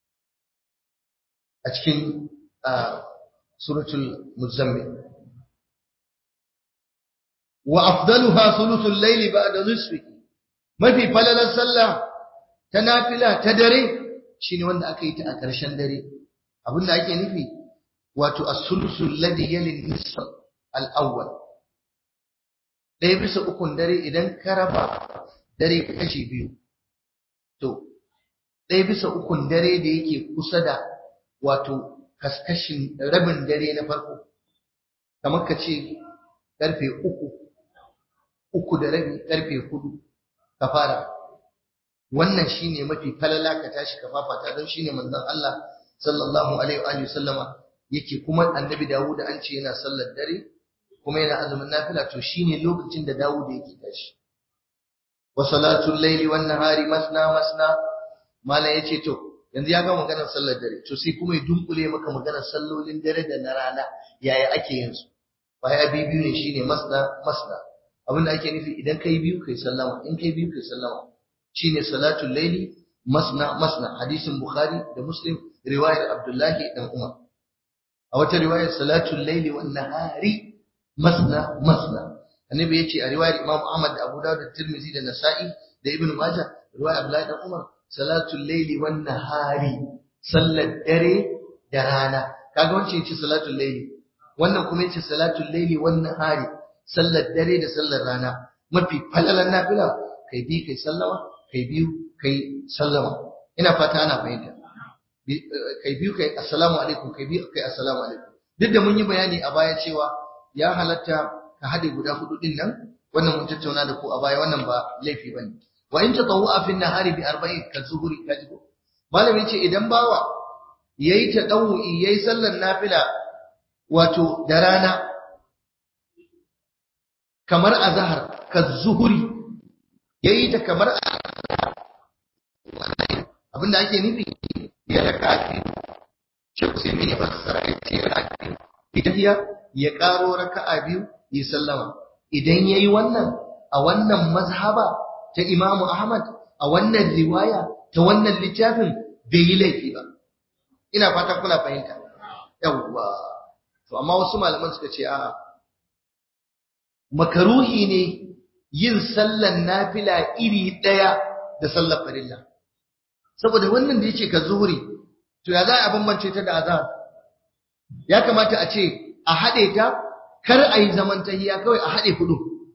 a cikin suratul muzammil wa afdaluha thuluthul layli ba'da nisfihi mafi falalar sallah ta nafila ta dare shine wanda aka yi ta a ƙarshen dare abinda ake nufi wato as-sulusul ladhi yali nisf al-awwal ɗaya bisa ukun dare idan ka raba dare kashi biyu to ɗaya bisa ukun dare da yake kusa da wato kaskashin rabin dare na farko kamar ka ce karfe uku uku da rabi karfe hudu ka fara wannan shine mafi falala ka tashi ka fafata don shine manzon Allah sallallahu alaihi wa sallama yake kuma annabi Dawud an ce yana sallar dare kuma yana azumin nafila to shine lokacin da Dawud yake tashi wa salatul layli wan nahari masna masna mala yace to yanzu ya ga maganar sallar dare to sai kuma ya dunkule maka maganar sallolin dare da na rana yaya ake yin su baya biyu ne shine masna masna abinda ake nufi idan kai biyu kai sallama in kai biyu kai sallama shine salatul layli masna masna hadisin bukhari da muslim riwayar abdullahi dan umar a wata riwayar salatul layli wan nahari masna masna annabi yace a riwayar imam ahmad da abu dawud da tirmidhi da nasa'i da ibnu majah riwayar abdullahi dan umar salatul layli wan nahari sallar dare da rana kaga wancan yace salatul layli wannan kuma yace salatul layli wan nahari sallar dare da sallar rana mafi falalan nafila kai bi kai sallama kai biyu kai sallama ina fata ana fahimta kai biyu kai assalamu alaikum kai biyu kai assalamu alaikum duk da mun yi bayani a baya cewa ya halatta ka hade guda hudu din nan wannan mun tattauna da ku a baya wannan ba laifi bane wa in tatawwa fi nahari bi arba'in ka zuhuri ka ji malami ce idan bawa yayi tadawwi yayi sallar nafila wato da rana kamar azhar ka zuhuri yayi ta kamar abinda ake nufi ya raka Sheikh Usaimin ya fassara ya ce raka ita ya karo raka'a biyu ya sallama idan yayi wannan a wannan mazhaba ta Imam Ahmad a wannan riwaya ta wannan littafin bai yi laifi ba ina fatan kuna fahimta yawwa to amma wasu malaman suka ce a'a makaruhi ne yin sallan nafila iri daya da sallar farilla saboda wannan da yake ka zuhuri to ya za a bambance ta da azhar ya kamata a ce a haɗe ta kar a yi zaman tahiya kawai a haɗe hudu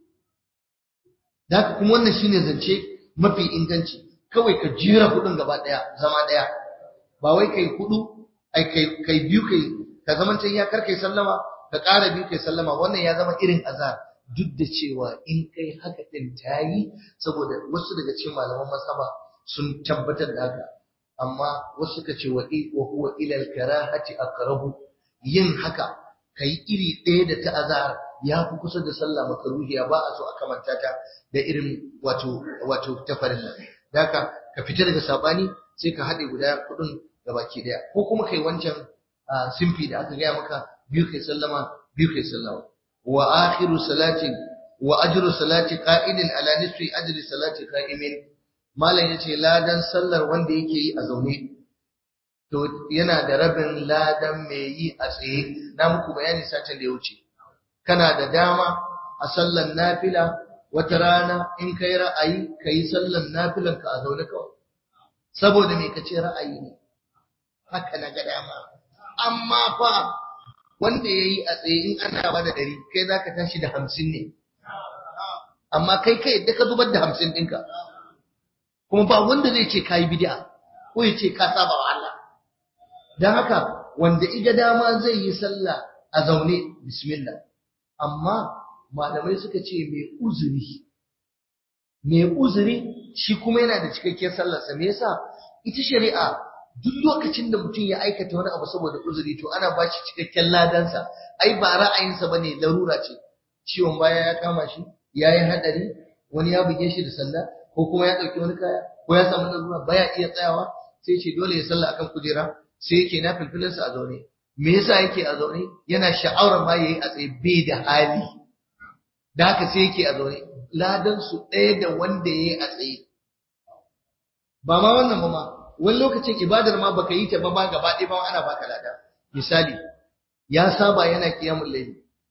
da kuma wannan shine zance mafi inganci kawai ka jira hudun gaba ɗaya zama ɗaya ba wai kai hudu ai kai kai biyu kai ka zaman tahiya kar kai sallama ka ƙara biyu kai sallama wannan ya zama irin azhar duk da cewa in kai haka din tayi saboda wasu daga cikin malaman masaba sun tabbatar da haka amma wasu suka ce wa huwa ila al-karahati aqrabu yin haka kai iri ɗaya da ta azhar ya fi kusa da sallah makaruhiya ba a so a kamanta ta da irin wato wato ta farilla haka ka fita daga sabani sai ka haɗe guda kuɗin gabaki ɗaya ko kuma kai wancan simfi da aka gaya maka biyu kai sallama biyu kai sallama wa akhiru salati wa ajru salati qa'idin ala nisfi ajri salati qa'imin malam yace ladan sallar wanda yake yi a zaune to yana da rabin ladan mai yi a tsaye na muku bayani satin da ya wuce kana da dama a sallar nafila wata rana in kai ra'ayi kai sallar nafilan ka a zaune kawai saboda me kace ra'ayi ne haka na ga dama amma fa wanda ya yi a tsaye in ana ba da ɗari kai za ka tashi da hamsin ne amma kai kai yadda ka zubar da hamsin ɗinka kuma ba wanda zai ce ka yi bid'a ko ya ce ka saba wa Allah don haka wanda iga dama zai yi sallah a zaune bismillah amma malamai suka ce mai uzuri mai uzuri shi kuma yana da cikakkiyar sallarsa me yasa ita shari'a duk lokacin da mutum ya aikata wani abu saboda uzuri to ana ba shi cikakken ladansa ai ba ra'ayinsa bane larura ce ciwon baya ya kama shi ya yi hadari wani ya buge shi da sanda ko kuma ya ɗauki wani kaya ko ya samu larura baya iya tsayawa sai ce dole ya sallah akan kujera sai yake na filfilinsa a zaune me yasa yake a zaune yana sha'awar ma yayi a tsaye bai da hali da haka sai yake a zaune ladan su ɗaya da wanda yayi a tsaye ba ma wannan ba ma wani lokacin ibadar ma baka yi ta ba ma gaba ɗaya ba ana baka lada misali ya saba yana kiyamul layli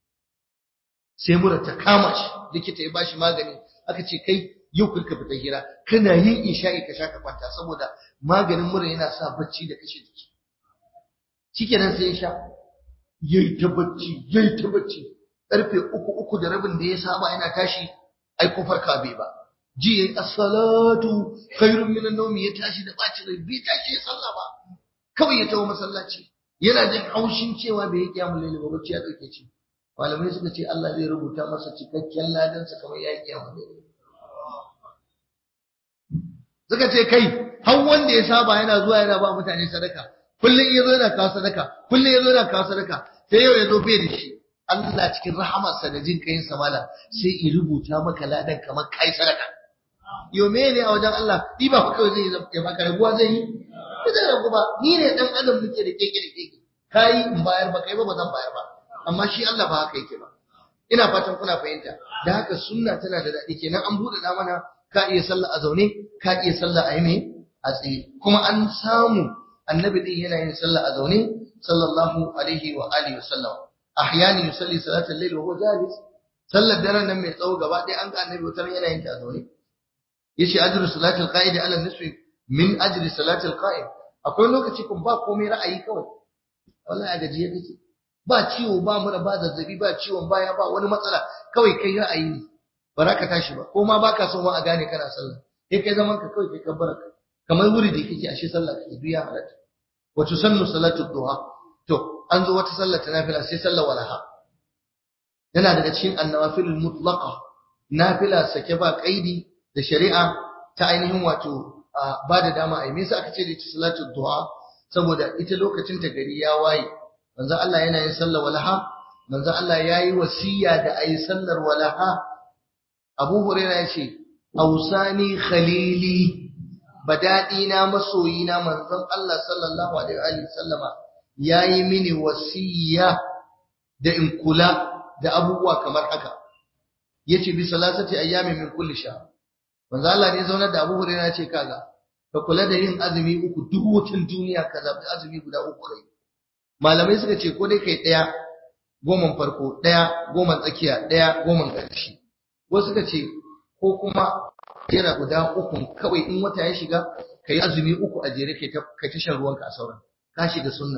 sai mura ta kama shi likita ya bashi magani aka ce kai yau kurka fita hira kana yin isha'i ka sha ka kwanta saboda maganin mura yana sa bacci da kashe jiki shikenan sai ya sha yayi ta bacci yayi ta bacci karfe uku uku da rabin da ya saba yana tashi ai ko farka bai ba ji yayi as-salatu khairun min an-nawm ya tashi da baci rai bai tashi ya sallah ba kawai ya tawo masallaci yana jin haushin cewa bai yi kiyamul layl ba bacci ya dauke shi malamai suka ce Allah zai rubuta masa cikakken ladansa kamar ya yi kiyamul layl suka ce kai har wanda ya saba yana zuwa yana ba mutane sadaka kullum ya zo yana kawo sadaka kullum ya zo yana kawo sadaka sai yau ya zo bai da shi Allah cikin rahamarsa da jin kayin samala sai ya rubuta maka ladan kamar kai sadaka yo me ne a wajen Allah ni ba kawai zai ya baka rabuwa zai yi ba zai rabu ba ni ne dan adam muke da keke da keke kai in bayar ba kai ba ba zan bayar ba amma shi Allah ba haka yake ba ina fatan kuna fahimta da haka sunna tana da daɗi kenan an buɗe da mana ka iya sallah a zaune ka iya sallah a yi a tsaye kuma an samu annabi din yana yin sallah a zaune sallallahu alaihi wa alihi wasallam ahyani yusalli salatal layl wa huwa jalis sallar daren nan mai tsawo gaba ɗaya an ga annabi wutar yana yin ta a zaune yace ajru salatil qa'id ala nisfi min ajri salatil qa'im akwai lokaci kun ba komai ra'ayi kawai wallahi a gajiye kake ba ciwo ba mura ba zazzabi ba ciwon baya ba wani matsala kawai kai ra'ayi ne ba za ka tashi ba ko ma baka son ma a gane kana sallah sai kai zaman ka kawai kai kabbara kamar wuri da kake ashe sallah kake duya halatta wa tusannu salatu duha to an zo wata sallah ta nafila sai sallah walaha yana daga cikin annawafil mutlaqa nafila sake ba kaidi da shari'a ta ainihin wato ba da dama ai me yasa aka ce da ita salatu duha saboda ita lokacin ta gari ya waye manzo Allah yana yin sallar walaha manzo Allah yayi wasiya da ayi sallar walaha Abu Hurairah yace ausani khalili badadi na masoyi na manzon Allah sallallahu alaihi wa sallama yayi mini wasiya da in kula da abubuwa kamar haka yace bi salasati ayyamin min kulli shahr manzo Allah ne zaunar da Abu Hurairah yace kaga ka kula da yin azumi uku duk wutan duniya ka zabi azumi guda uku kai malamai suka ce ko dai kai ɗaya goman farko ɗaya goman tsakiya ɗaya goman ƙarshe wasu suka ce ko kuma jera guda uku kawai in wata ya shiga ka yi azumi uku a jere kai ta shan ruwanka a sauran ka shiga sunna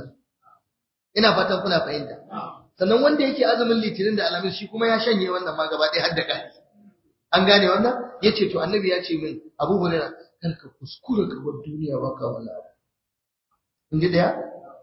ina fatan kuna fahimta sannan wanda yake azumin litinin da alamis shi kuma ya shanye wannan ma gaba ɗaya har da kai an gane wannan ya ce to annabi ya ce min abu hurairah kar ka kuskura ka bar duniya baka wannan abu in ji ɗaya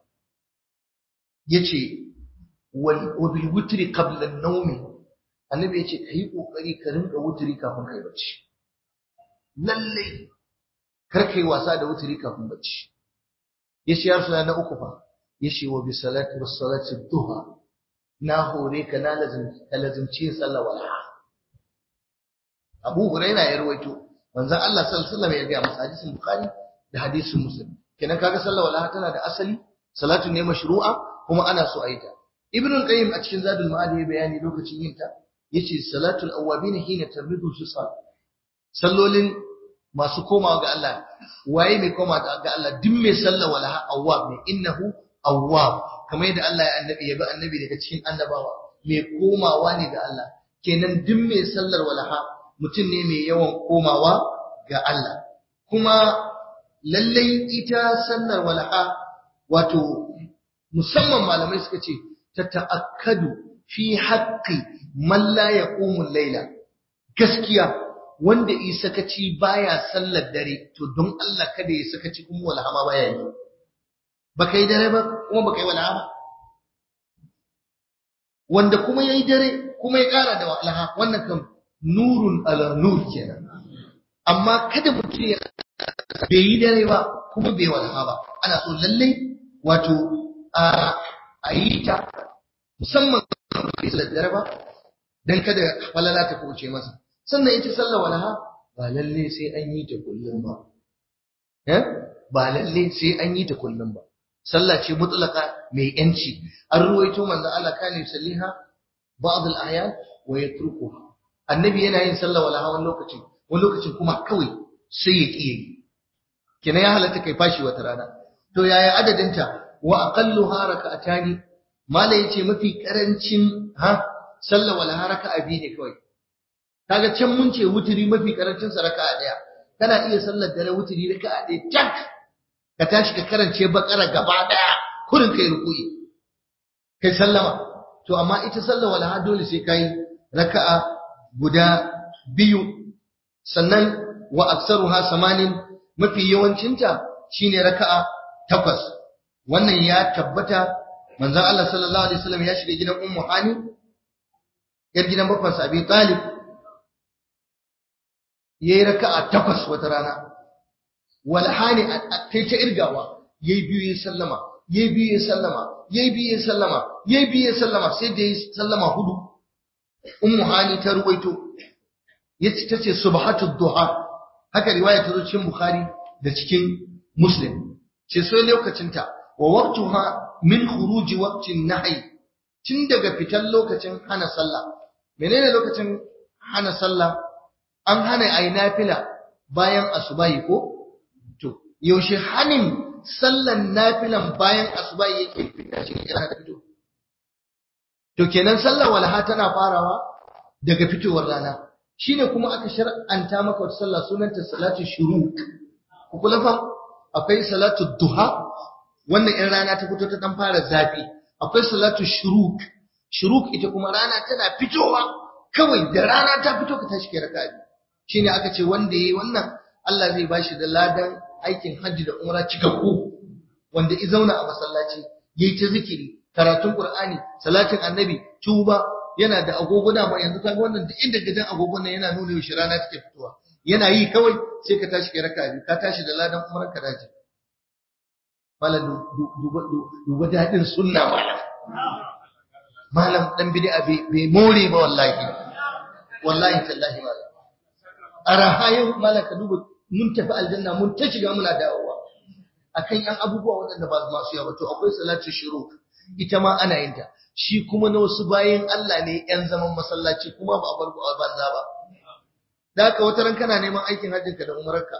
yace wa bil wutri qabla an-nawm annabi yace kai kokari ka rinka wutri kafin kai bacci lalle kar kai wasa da wuturi kafin bacci yace ya rasulullah na uku fa yace wa bi salati was salati duha na hore ka na lazim ka lazimci sallah wala Abu Hurairah ya rawaito manzon Allah sallallahu alaihi wasallam ya ga masa hadisin Bukhari da hadisin Muslim kenan kaga sallah wala tana da asali salatu ne mashru'a kuma ana so a yi ta Ibn al-Qayyim a cikin Zadul Ma'ad ya bayani lokacin yin ta yace salatul awwabin hina tabridu fisal sallolin masu komawa ga Allah waye mai koma ga Allah duk mai sallah wala awwab ne innahu awwab kamar yadda Allah ya annabi ya bi annabi daga cikin annabawa mai komawa ne ga Allah kenan duk mai sallar walaha mutum ne mai yawan komawa ga Allah kuma lallai ita sallar walaha wato musamman malamai suka ce ta ta'akkadu fi haqqi man la yaqumu layla gaskiya wanda yi sakaci baya sallar dare to don Allah kada ya sakaci kuma walaha ma baya yi baka yi dare ba kuma baka yi walaha ba wanda kuma yayi dare kuma ya kara da walaha wannan kan nurun ala nur kenan amma kada mutum ya bai yi dare ba kuma bai walaha ba ana so lalle wato a yi ta musamman bai sallar dare ba dan kada falala ta kuce masa sannan ita sallar walaha ba lalle sai an yi ta kullum ba eh ba lalle sai an yi ta kullum ba sallah ce mutlaka mai yanci an ruwaito manzo Allah kana yusalliha ba'd al-ahyan wa yatrukuha annabi yana yin sallah walaha wani lokacin wani lokacin kuma kawai sai ya kiye kina ya halatta kai fashi wata rana to yaya adadinta wa aqalluha rak'atani mala yace mafi karancin ha sallah walaha raka'a biyu ne kawai kaga can mun ce wuturi mafi karancin sa raka'a daya kana iya sallar dare wuturi raka'a daya tak ka tashi ka karance bakara gaba daya kurin kai ruku'i kai sallama to amma ita sallar walaha dole sai kai raka'a guda biyu sannan wa aksaruha samanin mafi yawancinta shine raka'a takwas wannan ya tabbata manzon Allah sallallahu alaihi wasallam ya shiga gidan ummu hani yar gidan bakwansa abi talib yayi raka'a takwas wata rana wal hani kai ta irgawa yayi biyu yayi sallama yayi biyu yayi sallama yayi biyu yayi sallama yayi biyu yayi sallama sai da yayi sallama hudu ummu hani ta ruwaito yace tace subhatu duha haka riwaya ta zo cikin bukhari da cikin muslim ce sai lokacin ta wa waqtuha min khuruji waqtin nahy tun daga fitan lokacin hana sallah menene lokacin hana sallah an hana ayi nafila bayan asubahi ko to yaushe hanin sallan nafilan bayan asubahi yake fita cikin rana ta fito to kenan sallar walaha tana farawa daga fitowar rana shine kuma aka shar'anta maka wata sallah sunanta salatu shuruq ku kula fa akwai salatu duha wannan in rana ta fito ta dan fara zafi akwai salatu shuruq shuruq ita kuma rana tana fitowa kawai da rana ta fito ka tashi kai raka'a shine aka ce wanda yayi wannan Allah zai bashi da ladan aikin hajji da umra cikakku wanda i zauna a masallaci yayi ta zikiri karatun qur'ani salatin annabi tuba yana da agogona ma yanzu kaga wannan duk inda gidan agogon nan yana nuna yaushe rana take fitowa yana yi kawai sai ka tashi kai raka'a biyu ka tashi da ladan umran ka dace malam duba duba dadin sunna malam malam dan bid'a bai more ba wallahi wallahi tallahi malam arahayin malam ka duba mun tafi aljanna mun ta shiga muna dawowa akan yan abubuwa waɗanda ba masu yawa to akwai salatu shuruk ita ma ana yin ta shi kuma na wasu bayan Allah ne yan zaman masallaci kuma ba a bar a banza ba da haka wata ran kana neman aikin hajjin ka da umarka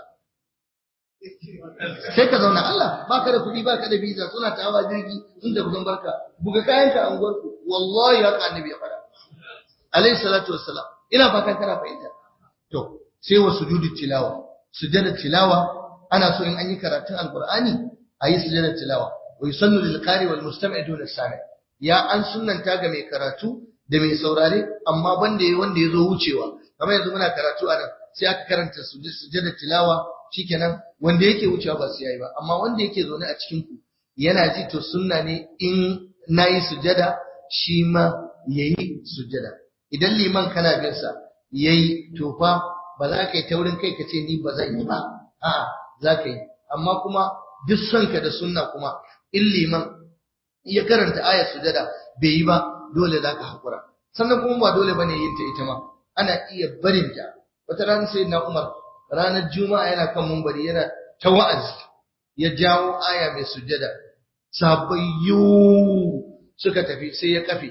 sai ka zauna Allah baka da kuɗi baka da visa suna ta hawa jirgi inda kusan barka buga kayan ka a unguwarku wallahi haka annabi ya faɗa alayhi salatu wassalam ina fatan kana fahimta to sai wa sujudi tilawa sujada tilawa ana so in an yi karatun alqur'ani a yi sujada tilawa wa yusallu lil qari wal mustami' dun sami ya an sunnanta ga mai karatu da mai saurare amma banda yayi wanda yazo wucewa kamar yanzu muna karatu a nan sai aka karanta sujada tilawa shikenan wanda yake wucewa ba sai yayi ba amma wanda yake zaune a cikin ku yana ji to sunna ne in nayi sujada shi ma yayi sujada idan liman kana bin sa yayi to fa ba za ka yi taurin kai ka ce ni ba zan yi ba a'a zaka yi amma kuma duk sonka da sunna kuma in liman ya karanta ayar sujada bai yi ba dole zaka hakura sannan kuma ba dole bane yin ta ita ma ana iya barin ta wata rana sai na Umar ranar juma'a yana kan mumbari yana ta wa'azi ya jawo aya mai sujada sabayyu suka tafi sai ya kafe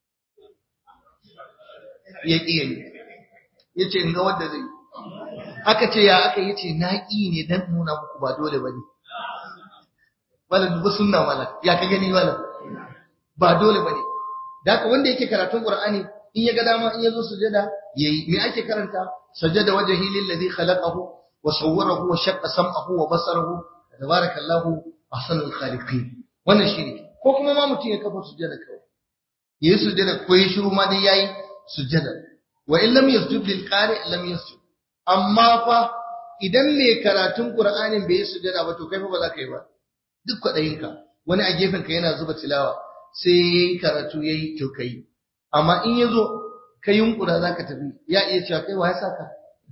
ya ƙi yi ya ce ga wadda zai aka ce ya aka yi ce na ƙi ne don nuna muku ba dole ba ne malam dubu sunna malam ya ka gani malam ba dole ba ne da haka wanda yake karatun qur'ani in ya ga dama in ya zo sujada yayi me ake karanta sajada wajhi lillazi khalaqahu wa sawwarahu wa shaqqa sam'ahu wa basarahu tabarakallahu ahsanul khaliqin wannan shine ko kuma ma mutum ya kafa sujada kawai yayi sujada ko yi shiru ma dai yayi sujada wa in lam yasjud lil qari lam yasjud amma fa idan mai karatun qur'anin bai yi sujada ba to kai fa ba za ka yi ba duk kwaɗayinka wani a gefen ka yana zuba tilawa sai yayi karatu yayi to kai amma in yazo ka yunkura zaka tafi ya iya cewa kai wa ya saka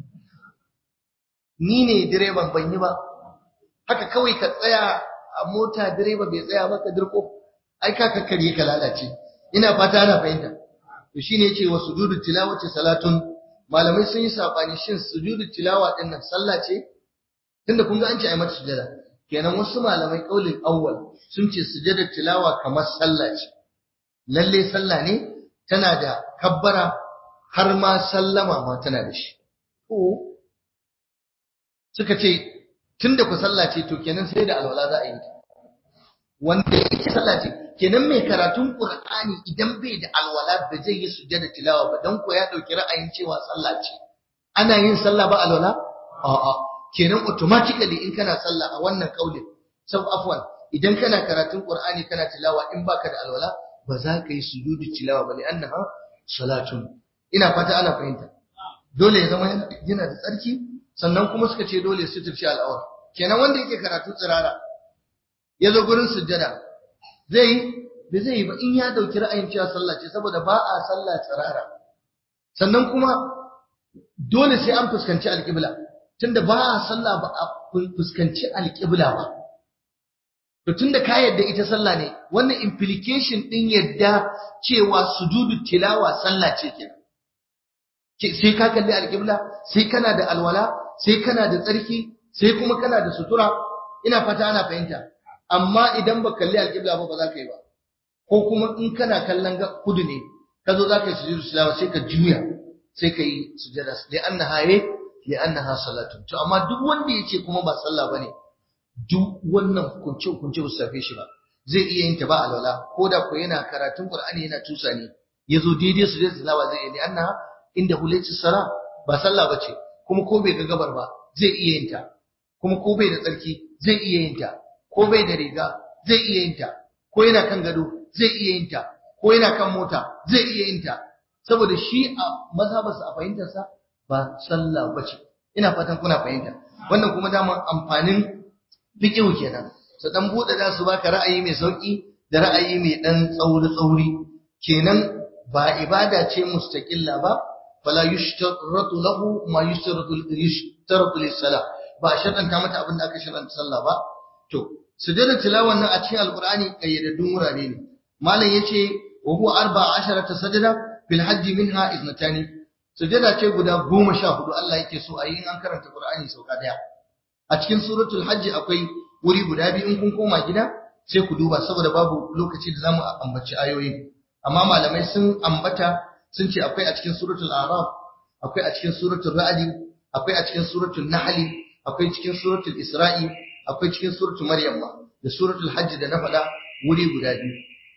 ni ne direban ban yi ba haka kawai ka tsaya a mota direba bai tsaya ba ka dirko ai ka kakkare ka lalace ina fata ana fahimta to shine yace wa sujudu tilawati salatun malamai sun yi sabani shin sujudu tilawa din nan sallah ce tunda kun ga an ce ai mata sujada kenan wasu malamai kaulin awwal sun ce sujudar tilawa kamar sallah ce lalle sallah ne tana da kabbara har ma sallama ma tana da shi ko suka ce tunda ku sallah ce to kenan sai da alwala za a yi wanda yake sallah ce kenan mai karatun Qur'ani idan bai da alwala ba zai yi sujjada tilawa ba dan ko ya dauki ra'ayin cewa sallah ce ana yin sallah ba alwala a'a kenan automatically in kana sallah a wannan kaulin sab afwan idan kana karatun Qur'ani kana tilawa in baka da alwala ba za ka yi sujudu tilawa ba annaha salatun ina fata ana fahimta dole ya zama yana da tsarki sannan kuma suka ce dole su tafi al'awar kenan wanda yake karatu tsirara ya zo gurin sujjada zai yi da zai yi ba in ya dauki ra'ayin cewa sallah ce saboda ba a sallah tsirara sannan kuma dole sai an fuskanci alƙibla tunda ba a sallah ba a fuskanci alƙibla ba to tunda ka yadda ita sallah ne wannan implication din yadda cewa sujudu tilawa sallah ce kenan sai ka kalli alƙibla sai kana da alwala sai kana da tsarki sai kuma kana da sutura ina fata ana fahimta amma idan ba kalli alƙibla ba ba za ka yi ba ko kuma in kana kallon kudu ne ka zo za ka yi sujudu tilawa sai ka juya sai ka yi sujada li annaha ye li annaha salatu to amma duk wanda yace kuma ba sallah bane duk wannan hukunce hukunce ba su safe shi ba zai iya yin ta ba alwala ko da ko yana karatun qur'ani yana tusa ne yazo daidai sujada tilawa zai yi li annaha inda hulayci sara ba sallah bace kuma ko bai ga gabar ba zai iya yin ta kuma ko bai da tsarki zai iya yin ta ko bai da riga zai iya yin ta ko yana kan gado zai iya yin ta ko yana kan mota zai iya yin ta saboda shi a mazhabarsa a fahimtarsa ba sallah bace ina fatan kuna fahimta wannan kuma daman amfanin fiqh kenan su dan bude da su baka ra'ayi mai sauki da ra'ayi mai dan tsauri tsauri kenan ba ibada ce mustaqilla ba fala yushtaratu lahu ma yushtaratu yushtaratu lis-salah ba sharanta mata abin da aka sharanta sallah ba to sujudin tilawan nan a cikin alqur'ani kayyadaddun wurare ne malam yace wa huwa arba'a asharata sajada fil hajji minha iznatani sujada ce guda goma sha hudu Allah yake so a yi in an karanta Qur'ani sauka daya a cikin suratul hajji akwai wuri guda biyu in kun koma gida sai ku duba saboda babu lokaci da zamu ambaci ayoyi amma malamai sun ambata sun ce akwai a cikin suratul araf akwai a cikin suratul ra'd akwai a cikin suratul nahl akwai cikin suratul isra'i akwai cikin suratul maryam da suratul hajji da na faɗa wuri guda biyu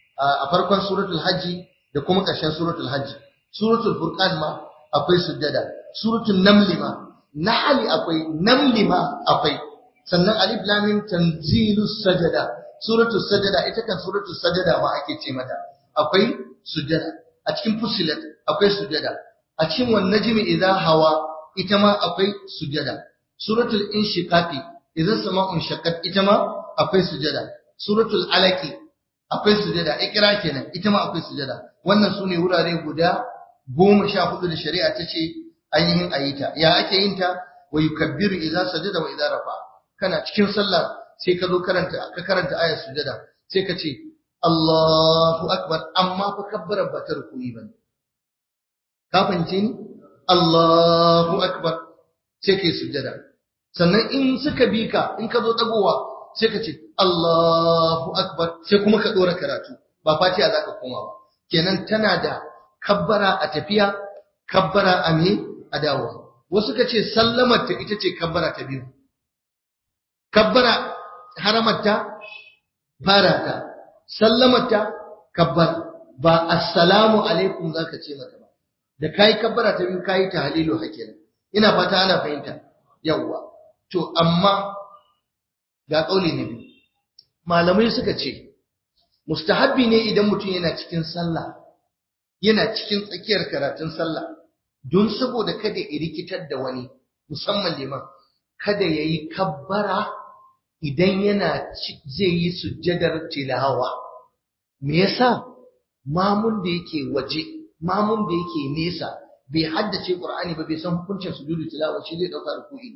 a farkon suratul hajji da kuma ƙarshen suratul hajji suratul furqan ma akwai sujjada suratul naml ma nahl akwai naml ma akwai sannan alif lam mim tanzilus sajada suratul sajada ita kan suratul sajada ma ake ce mata akwai sujjada a cikin fusilat akwai sujjada a cikin wan najmi idha hawa ita ma akwai sujjada suratul inshiqaqi idza sama'un shaqqat ita ma akwai sujjada suratul alaqi akwai sujada ikra kenan ita ma akwai sujada wannan sune wurare guda goma sha hudu da shari'a ta ce ainihin ayita ya ake yin ta wa yukabbiru idza sajada wa idza rafa kana cikin sallah sai ka zo karanta ka karanta ayar sujada sai ka ce Allahu akbar amma fa kabbara ba ta rukuyi bane ka fahimce ni Allahu akbar sai kai sujada sannan in suka bi ka in ka zo dagowa sai ka ce Allahu akbar sai kuma ka dora karatu ba fatiha zaka koma ba kenan tana da kabbara a tafiya kabbara a me a dawowa wasu ka ce sallamar ta ita ce kabbara ta biyu kabbara haramar ta fara ta sallamar ta kabbara ba assalamu alaikum zaka ce mata ba da kai kabbara ta biyu kai tahlilu hakenan ina fata ana fahimta yawwa to amma ga kauli na biyu malamai suka ce mustahabbi ne idan mutum yana cikin sallah yana cikin tsakiyar karatun sallah don saboda kada ya rikitar da wani musamman liman kada ya yi kabbara idan yana zai yi sujjadar tilawa me yasa mamun da yake waje mamun da yake nesa bai haddace qur'ani ba bai san hukuncin sujudu tilawa shi zai dauka ruku'i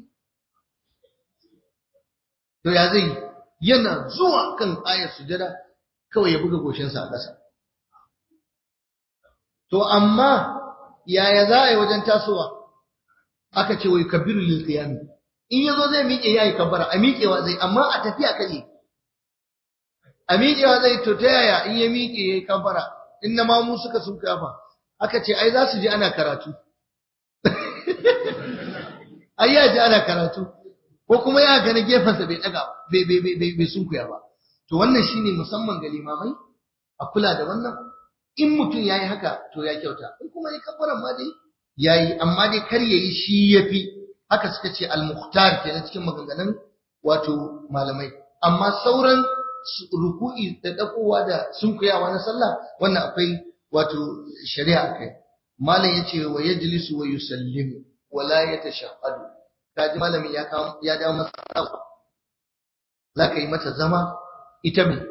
to ya zai yana zuwa kan ayar sujada kawai ya buga goshinsa a ƙasa to amma yaya za a yi wajen tasowa aka ce wai kabiru lil qiyam in yazo zai miƙe yayi kabbara a miƙewa zai amma a tafiya kaje a miƙewa zai to ta yaya in ya miƙe yayi kabbara in na mamu suka sun kafa aka ce ai za su ji ana karatu ai ya ji ana karatu ko kuma ya ga na gefensa bai daga bai bai bai bai sunkuya ba to wannan shine musamman ga limamai a kula da wannan in mutum yayi haka to ya kyauta in kuma ya kabbaran ma dai yayi amma dai kar yayi shi yafi haka suka ce al-mukhtar kenan cikin maganganun wato malamai amma sauran ruku'i da dakowa da sunkuyawa na sallah wannan akwai wato shari'a kai malam yace wa yajlisu wa yusallimu wa la yatashahhadu kaji malamin ya kawo ya dawo masa zaka yi mata zama ita me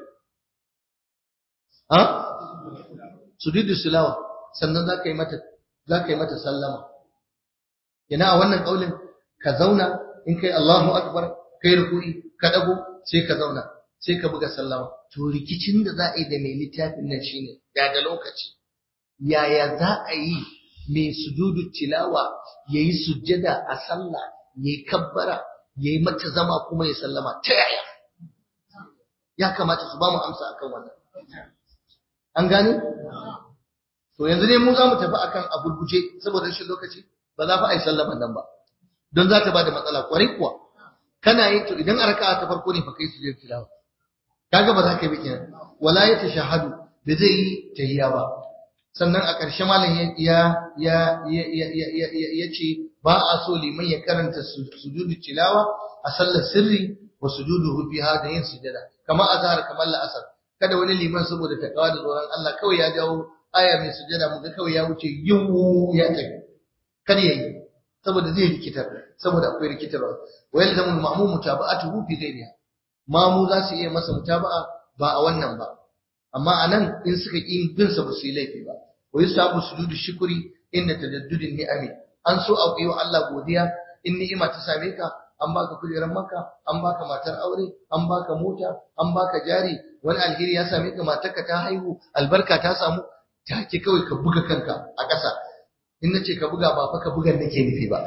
ha sujudu silawa sannan zaka yi mata zaka yi mata sallama yana a wannan kaulin ka zauna in kai Allahu akbar kai ruku'i ka dago sai ka zauna sai ka buga sallama to rikicin da za a yi da mai littafin nan shine ya da lokaci yaya za a yi mai sujudu tilawa yayi sujjada a sallah yayi kabbara yayi mata zama kuma ya sallama ta yaya ya kamata su ba mu amsa akan wannan an gane to yanzu ne mu za mu tafi akan a gurguje saboda rashin lokaci ba za fa a yi sallaman nan ba don za ta ba da matsala kwarai kuwa kana yin to idan a raka'a ta farko ne fa kai sujud tilawa kaga ba za ka yi bikin wala ya tashahadu da zai yi tahiyya ba sannan a ƙarshe malam ya ya ya ya ya ce ba a so liman ya karanta sujudu tilawa a sallar sirri wa sujudu fiha da yin sujada kamar azhar kamar la'asar kada wani liman saboda takawa da tsoron Allah kawai ya jawo aya mai sujada mu ga kawai ya wuce yiwu ya tafi kada yayi saboda zai rikitar saboda akwai rikitarwa wa yalzamu al-ma'mum mutaba'atuhu fi ghayriha mamu za su iya masa mutaba'a ba a wannan ba amma anan in suka ƙi bin sa ba su yi laifi ba wa yusabu sujudu shukri inda tadaddudin ni'ami an so a yi wa Allah godiya in ni'ima ta same ka an baka kujerar maka an baka matar aure an baka mota an baka jari wani alheri ya same ka matarka ta haihu albarka ta samu take kawai ka buga kanka a ƙasa in nace ka buga ba fa ka bugan nake nufi ba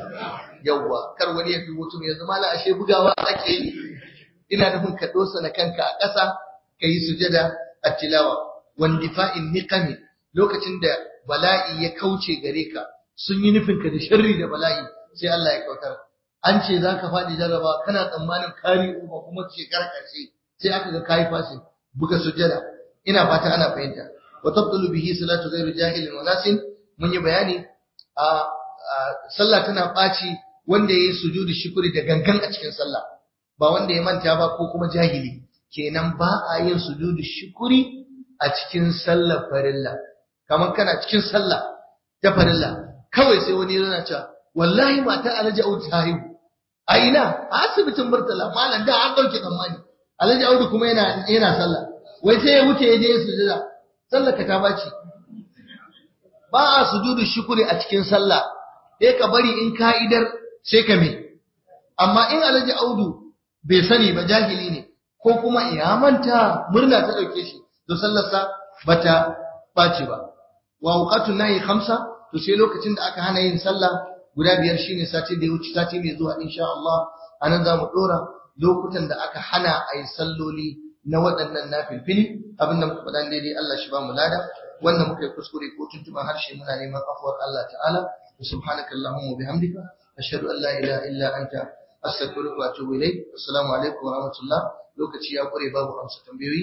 yawwa kar wani ya fi mutum ya zama la ashe bugawa ake yi ina nufin ka dosa na kanka a ƙasa ka yi sujada a tilawa wandifa'in niqami lokacin da bala'i ya kauce gare ka sun yi nufin ka da sharri da bala'i sai Allah ya kautar an ce za ka faɗi jarraba kana tsammanin kari uba kuma shekara ƙarshe sai aka ga kayi fasin buga sujada ina fata ana fahimta wa tabdulu bihi salatu ghairu jahilin wa nasin mun yi bayani a sallah tana ɓaci wanda ya yi sujudu shukuri da gangan a cikin sallah ba wanda ya manta ba ko kuma jahili kenan ba a yin sujudu shukuri a cikin sallar farilla kamar kana cikin sallah ta farilla kawai sai wani yana cewa wallahi mata alhaji audu ta haihu a ina a asibitin murtala malam da an dauke tsammani alhaji audu kuma yana yana sallah wai sai ya wuce ya je sujuda sallar ka ta baci ba a sujudu shukuri a cikin sallah sai ka bari in ka'idar sai ka me amma in alhaji audu bai sani ba jahili ne ko kuma ya manta murna ta dauke shi to sallarsa bata bace ba wa awqatun nahi khamsa to sai lokacin da aka hana yin sallah guda biyar shine sati da ya wuce sati mai zuwa insha Allah anan zamu dora lokutan da aka hana a yi salloli na waɗannan nafilfili abin da muka faɗa daidai Allah shi ba mu lada wannan muka yi kuskure ko tuntuban harshe muna neman afuwar Allah ta'ala subhanaka allahumma bihamdika ashhadu an la ilaha illa anta astaghfiruka wa atubu ilayk assalamu alaikum wa rahmatullah lokaci ya kure babu amsa tambayoyi